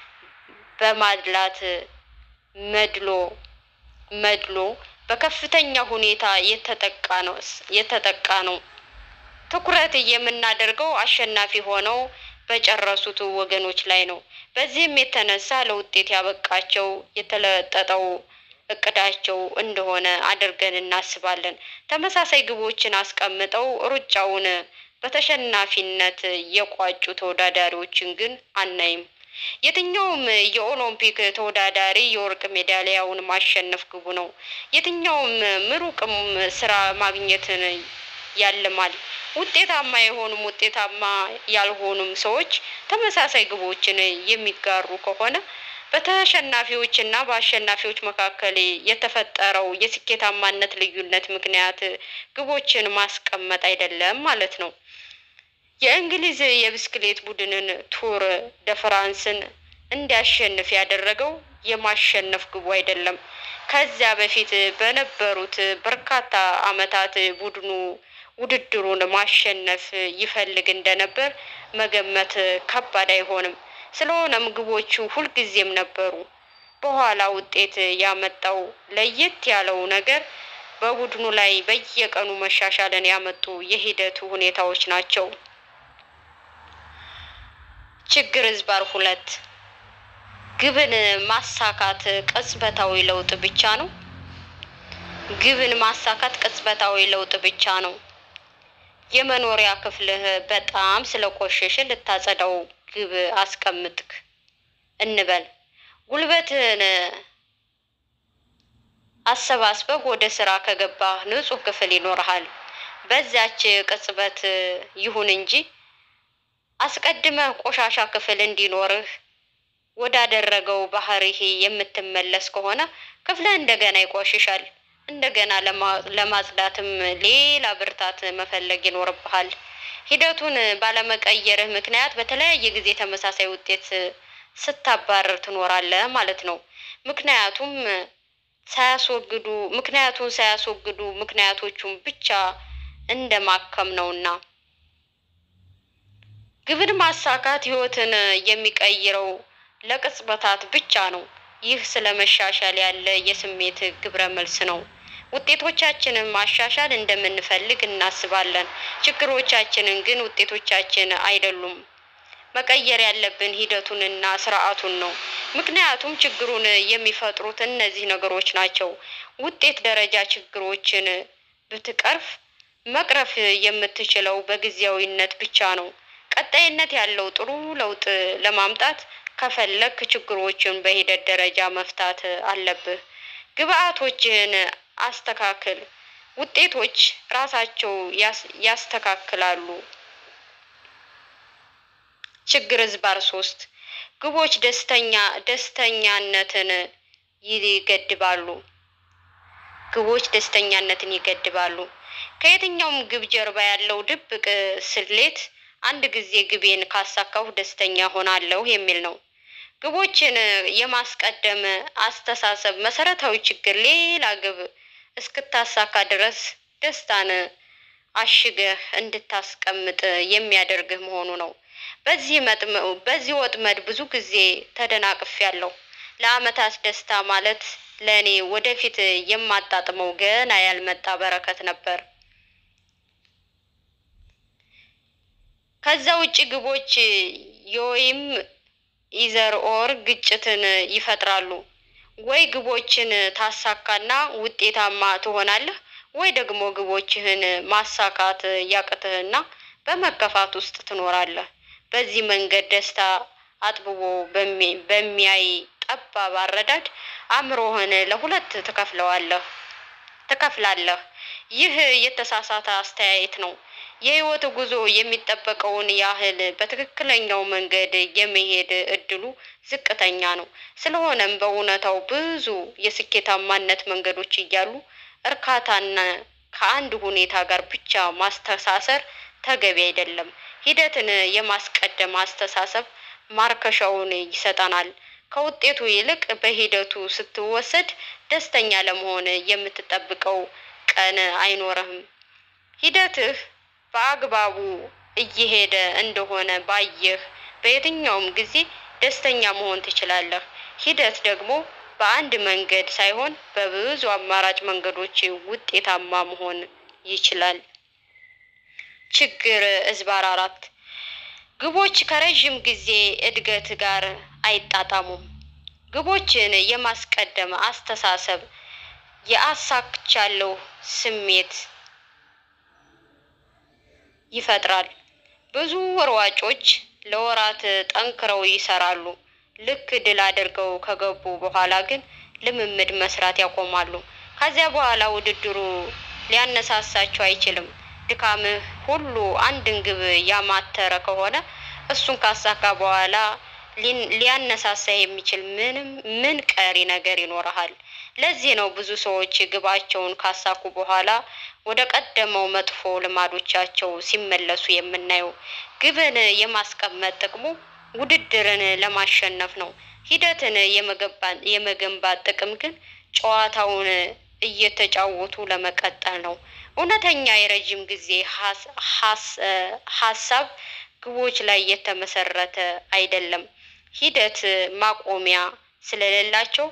በማድላት መድሎ መድሎ በከፍተኛ ሁኔታ የተጠቃ ነው የተጠቃ ነው። ትኩረት የምናደርገው አሸናፊ ሆነው በጨረሱት ወገኖች ላይ ነው። በዚህም የተነሳ ለውጤት ያበቃቸው የተለጠጠው እቅዳቸው እንደሆነ አድርገን እናስባለን። ተመሳሳይ ግቦችን አስቀምጠው ሩጫውን በተሸናፊነት የቋጩ ተወዳዳሪዎችን ግን አናይም። የትኛውም የኦሎምፒክ ተወዳዳሪ የወርቅ ሜዳሊያውን ማሸነፍ ግቡ ነው። የትኛውም ምሩቅም ስራ ማግኘትን ያልማል። ውጤታማ የሆኑም ውጤታማ ያልሆኑም ሰዎች ተመሳሳይ ግቦችን የሚጋሩ ከሆነ በተሸናፊዎች እና በአሸናፊዎች መካከል የተፈጠረው የስኬታማነት ልዩነት ምክንያት ግቦችን ማስቀመጥ አይደለም ማለት ነው። የእንግሊዝ የብስክሌት ቡድንን ቱር ደ ፍራንስን እንዲያሸንፍ ያደረገው የማሸነፍ ግቡ አይደለም። ከዚያ በፊት በነበሩት በርካታ ዓመታት ቡድኑ ውድድሩን ማሸነፍ ይፈልግ እንደነበር መገመት ከባድ አይሆንም። ስለሆነም ግቦቹ ሁልጊዜም ነበሩ። በኋላ ውጤት ያመጣው ለየት ያለው ነገር በቡድኑ ላይ በየቀኑ መሻሻልን ያመጡ የሂደቱ ሁኔታዎች ናቸው። ችግር ዝባር ሁለት ግብን ማሳካት ቅጽበታዊ ለውጥ ብቻ ነው። ግብን ማሳካት ቅጽበታዊ ለውጥ ብቻ ነው። የመኖሪያ ክፍልህ በጣም ስለቆሸሸ ልታጸዳው ግብ አስቀምጥክ እንበል። ጉልበትህን አሰባስበህ ወደ ስራ ከገባህ ንጹህ ክፍል ይኖርሃል። በዚያች ቅጽበት ይሁን እንጂ አስቀድመህ ቆሻሻ ክፍል እንዲኖርህ ወዳደረገው ባህሪህ የምትመለስ ከሆነ ክፍልህ እንደገና ይቆሽሻል። እንደገና ለማ- ለማጽዳትም ሌላ ብርታት መፈለግ ይኖርብሃል። ሂደቱን ባለመቀየርህ ምክንያት በተለያየ ጊዜ ተመሳሳይ ውጤት ስታባረር ትኖራለህ ማለት ነው። ምክንያቱም ሳያስወግዱ ምክንያቱን ሳያስወግዱ ምክንያቶቹን ብቻ እንደ ማከም ነውና። ግብን ማሳካት ህይወትን የሚቀይረው ለቅጽበታት ብቻ ነው። ይህ ስለ መሻሻል ያለ የስሜት ግብረ መልስ ነው። ውጤቶቻችንን ማሻሻል እንደምንፈልግ እናስባለን። ችግሮቻችንን ግን ውጤቶቻችን አይደሉም። መቀየር ያለብን ሂደቱንና ስርዓቱን ነው። ምክንያቱም ችግሩን የሚፈጥሩት እነዚህ ነገሮች ናቸው። ውጤት ደረጃ ችግሮችን ብትቀርፍ መቅረፍ የምትችለው በጊዜያዊነት ብቻ ነው። ቀጣይነት ያለው ጥሩ ለውጥ ለማምጣት ከፈለክ ችግሮችን በሂደት ደረጃ መፍታት አለብህ። ግብአቶችህን አስተካክል። ውጤቶች ራሳቸው ያስተካክላሉ። ችግር ዝባር ሶስት ግቦች ደስተኛ ደስተኛነትን ይገድባሉ። ግቦች ደስተኛነትን ይገድባሉ። ከየትኛውም ግብ ጀርባ ያለው ድብቅ ስሌት አንድ ጊዜ ግቤን ካሳካሁ ደስተኛ ሆናለሁ የሚል ነው። ግቦችን የማስቀደም አስተሳሰብ መሰረታዊ ችግር ሌላ ግብ እስክታሳካ ድረስ ደስታን አሽገህ እንድታስቀምጥ የሚያደርግህ መሆኑ ነው። በዚህ በዚህ ወጥመድ ብዙ ጊዜ ተደናቅፌያለሁ። ለአመታት ደስታ ማለት ለእኔ ወደፊት የማጣጥመው ገና ያልመጣ በረከት ነበር። ከዛ ውጭ ግቦች የወይም ኢዘር ኦር ግጭትን ይፈጥራሉ። ወይ ግቦችን ታሳካና ውጤታማ ትሆናለህ፣ ወይ ደግሞ ግቦችህን ማሳካት ያቅትህና በመከፋት ውስጥ ትኖራለህ። በዚህ መንገድ ደስታ አጥብቦ በሚያይ ጠባብ አረዳድ አእምሮህን ለሁለት ትከፍለዋለህ ትከፍላለህ። ይህ የተሳሳተ አስተያየት ነው። የህይወት ጉዞ የሚጠበቀውን ያህል በትክክለኛው መንገድ የመሄድ እድሉ ዝቅተኛ ነው። ስለሆነም በእውነታው ብዙ የስኬታማነት መንገዶች እያሉ እርካታና ከአንድ ሁኔታ ጋር ብቻ ማስተሳሰር ተገቢ አይደለም። ሂደትን የማስቀደም አስተሳሰብ ማርከሻውን ይሰጠናል። ከውጤቱ ይልቅ በሂደቱ ስትወሰድ ደስተኛ ለመሆን የምትጠብቀው ቀን አይኖርህም። ሂደትህ በአግባቡ እየሄደ እንደሆነ ባየህ በየትኛውም ጊዜ ደስተኛ መሆን ትችላለህ። ሂደት ደግሞ በአንድ መንገድ ሳይሆን በብዙ አማራጭ መንገዶች ውጤታማ መሆን ይችላል። ችግር እዝባር አራት ግቦች ከረዥም ጊዜ እድገት ጋር አይጣጣሙም። ግቦችን የማስቀደም አስተሳሰብ የአሳክቻለሁ ስሜት ይፈጥራል። ብዙ ሯጮች ለወራት ጠንክረው ይሰራሉ። ልክ ድል አድርገው ከገቡ በኋላ ግን ልምምድ መስራት ያቆማሉ። ከዚያ በኋላ ውድድሩ ሊያነሳሳቸው አይችልም። ድካምህ ሁሉ አንድን ግብ ያማተረ ከሆነ እሱን ካሳካ በኋላ ሊያነሳሳ የሚችል ምንም ምን ቀሪ ነገር ይኖረሃል? ለዚህ ነው ብዙ ሰዎች ግባቸውን ካሳኩ በኋላ ወደ ቀደመው መጥፎ ልማዶቻቸው ሲመለሱ የምናየው። ግብን የማስቀመጥ ጥቅሙ ውድድርን ለማሸነፍ ነው። ሂደትን የመገንባት ጥቅም ግን ጨዋታውን እየተጫወቱ ለመቀጠል ነው። እውነተኛ የረጅም ጊዜ ሀሳብ ግቦች ላይ የተመሰረተ አይደለም። ሂደት ማቆሚያ ስለሌላቸው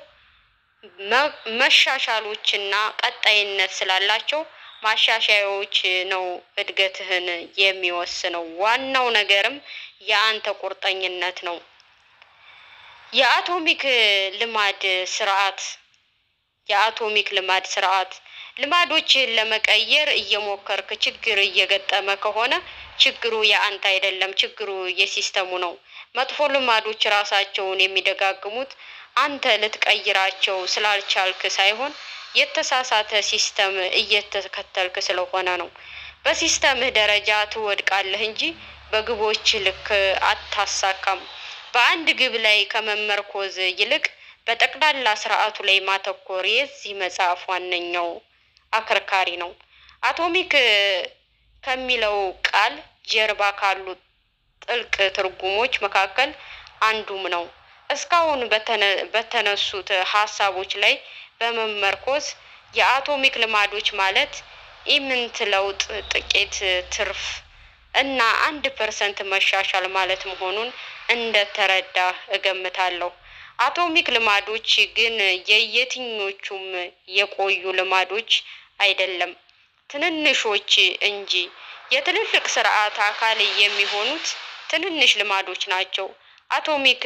መሻሻሎችና ቀጣይነት ስላላቸው ማሻሻያዎች ነው እድገትህን የሚወስነው። ዋናው ነገርም የአንተ ቁርጠኝነት ነው። የአቶሚክ ልማድ ስርዓት የአቶሚክ ልማድ ስርዓት ልማዶችን ለመቀየር እየሞከርክ ችግር እየገጠመ ከሆነ ችግሩ የአንተ አይደለም፣ ችግሩ የሲስተሙ ነው። መጥፎ ልማዶች ራሳቸውን የሚደጋግሙት አንተ ልትቀይራቸው ስላልቻልክ ሳይሆን የተሳሳተ ሲስተም እየተከተልክ ስለሆነ ነው። በሲስተምህ ደረጃ ትወድቃለህ እንጂ በግቦች ልክ አታሳካም። በአንድ ግብ ላይ ከመመርኮዝ ይልቅ በጠቅላላ ስርዓቱ ላይ ማተኮር የዚህ መጽሐፍ ዋነኛው አከርካሪ ነው። አቶሚክ ከሚለው ቃል ጀርባ ካሉ ጥልቅ ትርጉሞች መካከል አንዱም ነው። እስካሁን በተነሱት ሀሳቦች ላይ በመመርኮዝ የአቶሚክ ልማዶች ማለት ኢምንት ለውጥ፣ ጥቂት ትርፍ እና አንድ ፐርሰንት መሻሻል ማለት መሆኑን እንደተረዳ እገምታለሁ። አቶሚክ ልማዶች ግን የየትኞቹም የቆዩ ልማዶች አይደለም፣ ትንንሾች እንጂ የትልልቅ ስርዓት አካል የሚሆኑት ትንንሽ ልማዶች ናቸው። አቶሚክ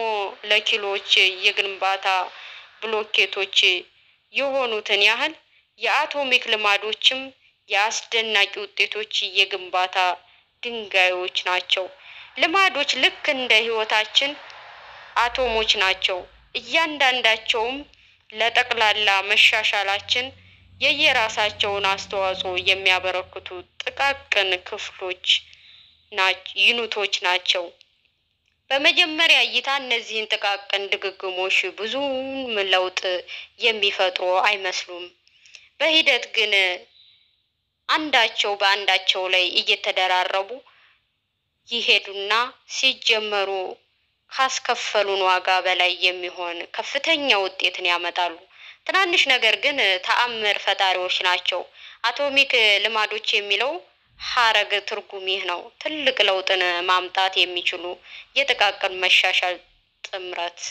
የሞለኪሎች የግንባታ ብሎኬቶች የሆኑትን ያህል የአቶሚክ ልማዶችም የአስደናቂ ውጤቶች የግንባታ ድንጋዮች ናቸው። ልማዶች ልክ እንደ ሕይወታችን አቶሞች ናቸው። እያንዳንዳቸውም ለጠቅላላ መሻሻላችን የየራሳቸውን አስተዋጽኦ የሚያበረክቱ ጥቃቅን ክፍሎች ዩኒቶች ናቸው። በመጀመሪያ እይታ እነዚህን ጥቃቅን ድግግሞሽ ብዙም ለውጥ የሚፈጥሩ አይመስሉም። በሂደት ግን አንዳቸው በአንዳቸው ላይ እየተደራረቡ ይሄዱና ሲጀመሩ ካስከፈሉን ዋጋ በላይ የሚሆን ከፍተኛ ውጤትን ያመጣሉ። ትናንሽ ነገር ግን ተአምር ፈጣሪዎች ናቸው። አቶሚክ ልማዶች የሚለው ሀረግ ትርጉም ይህ ነው። ትልቅ ለውጥን ማምጣት የሚችሉ የጥቃቅን መሻሻል ጥምረት።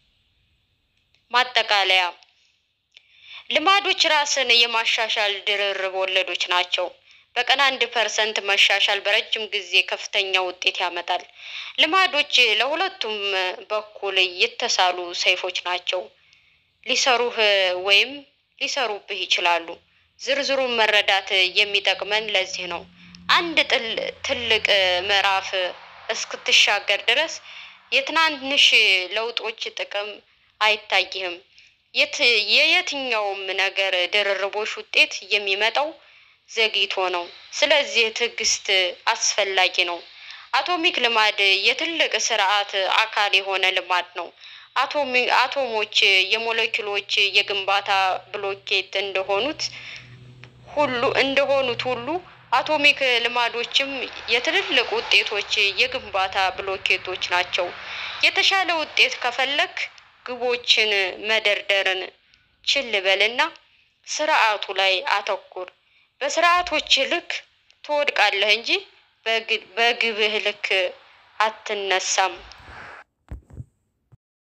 ማጠቃለያ፣ ልማዶች ራስን የማሻሻል ድርርብ ወለዶች ናቸው። በቀን አንድ ፐርሰንት መሻሻል በረጅም ጊዜ ከፍተኛ ውጤት ያመጣል። ልማዶች ለሁለቱም በኩል የተሳሉ ሰይፎች ናቸው። ሊሰሩህ ወይም ሊሰሩብህ ይችላሉ። ዝርዝሩን መረዳት የሚጠቅመን ለዚህ ነው። አንድ ትልቅ ምዕራፍ እስክትሻገር ድረስ የትናንሽ ለውጦች ጥቅም አይታይህም። የየትኛውም ነገር ድርርቦሽ ውጤት የሚመጣው ዘግይቶ ነው። ስለዚህ ትዕግስት አስፈላጊ ነው። አቶሚክ ልማድ የትልቅ ስርዓት አካል የሆነ ልማድ ነው። አቶሞች የሞለኪውሎች የግንባታ ብሎኬት እንደሆኑት ሁሉ እንደሆኑት ሁሉ አቶሚክ ልማዶችም የትልልቅ ውጤቶች የግንባታ ብሎኬቶች ናቸው። የተሻለ ውጤት ከፈለክ ግቦችን መደርደርን ችል በልና ስርዓቱ ላይ አተኩር። በስርዓቶች ልክ ትወድቃለህ እንጂ በግብህ ልክ አትነሳም።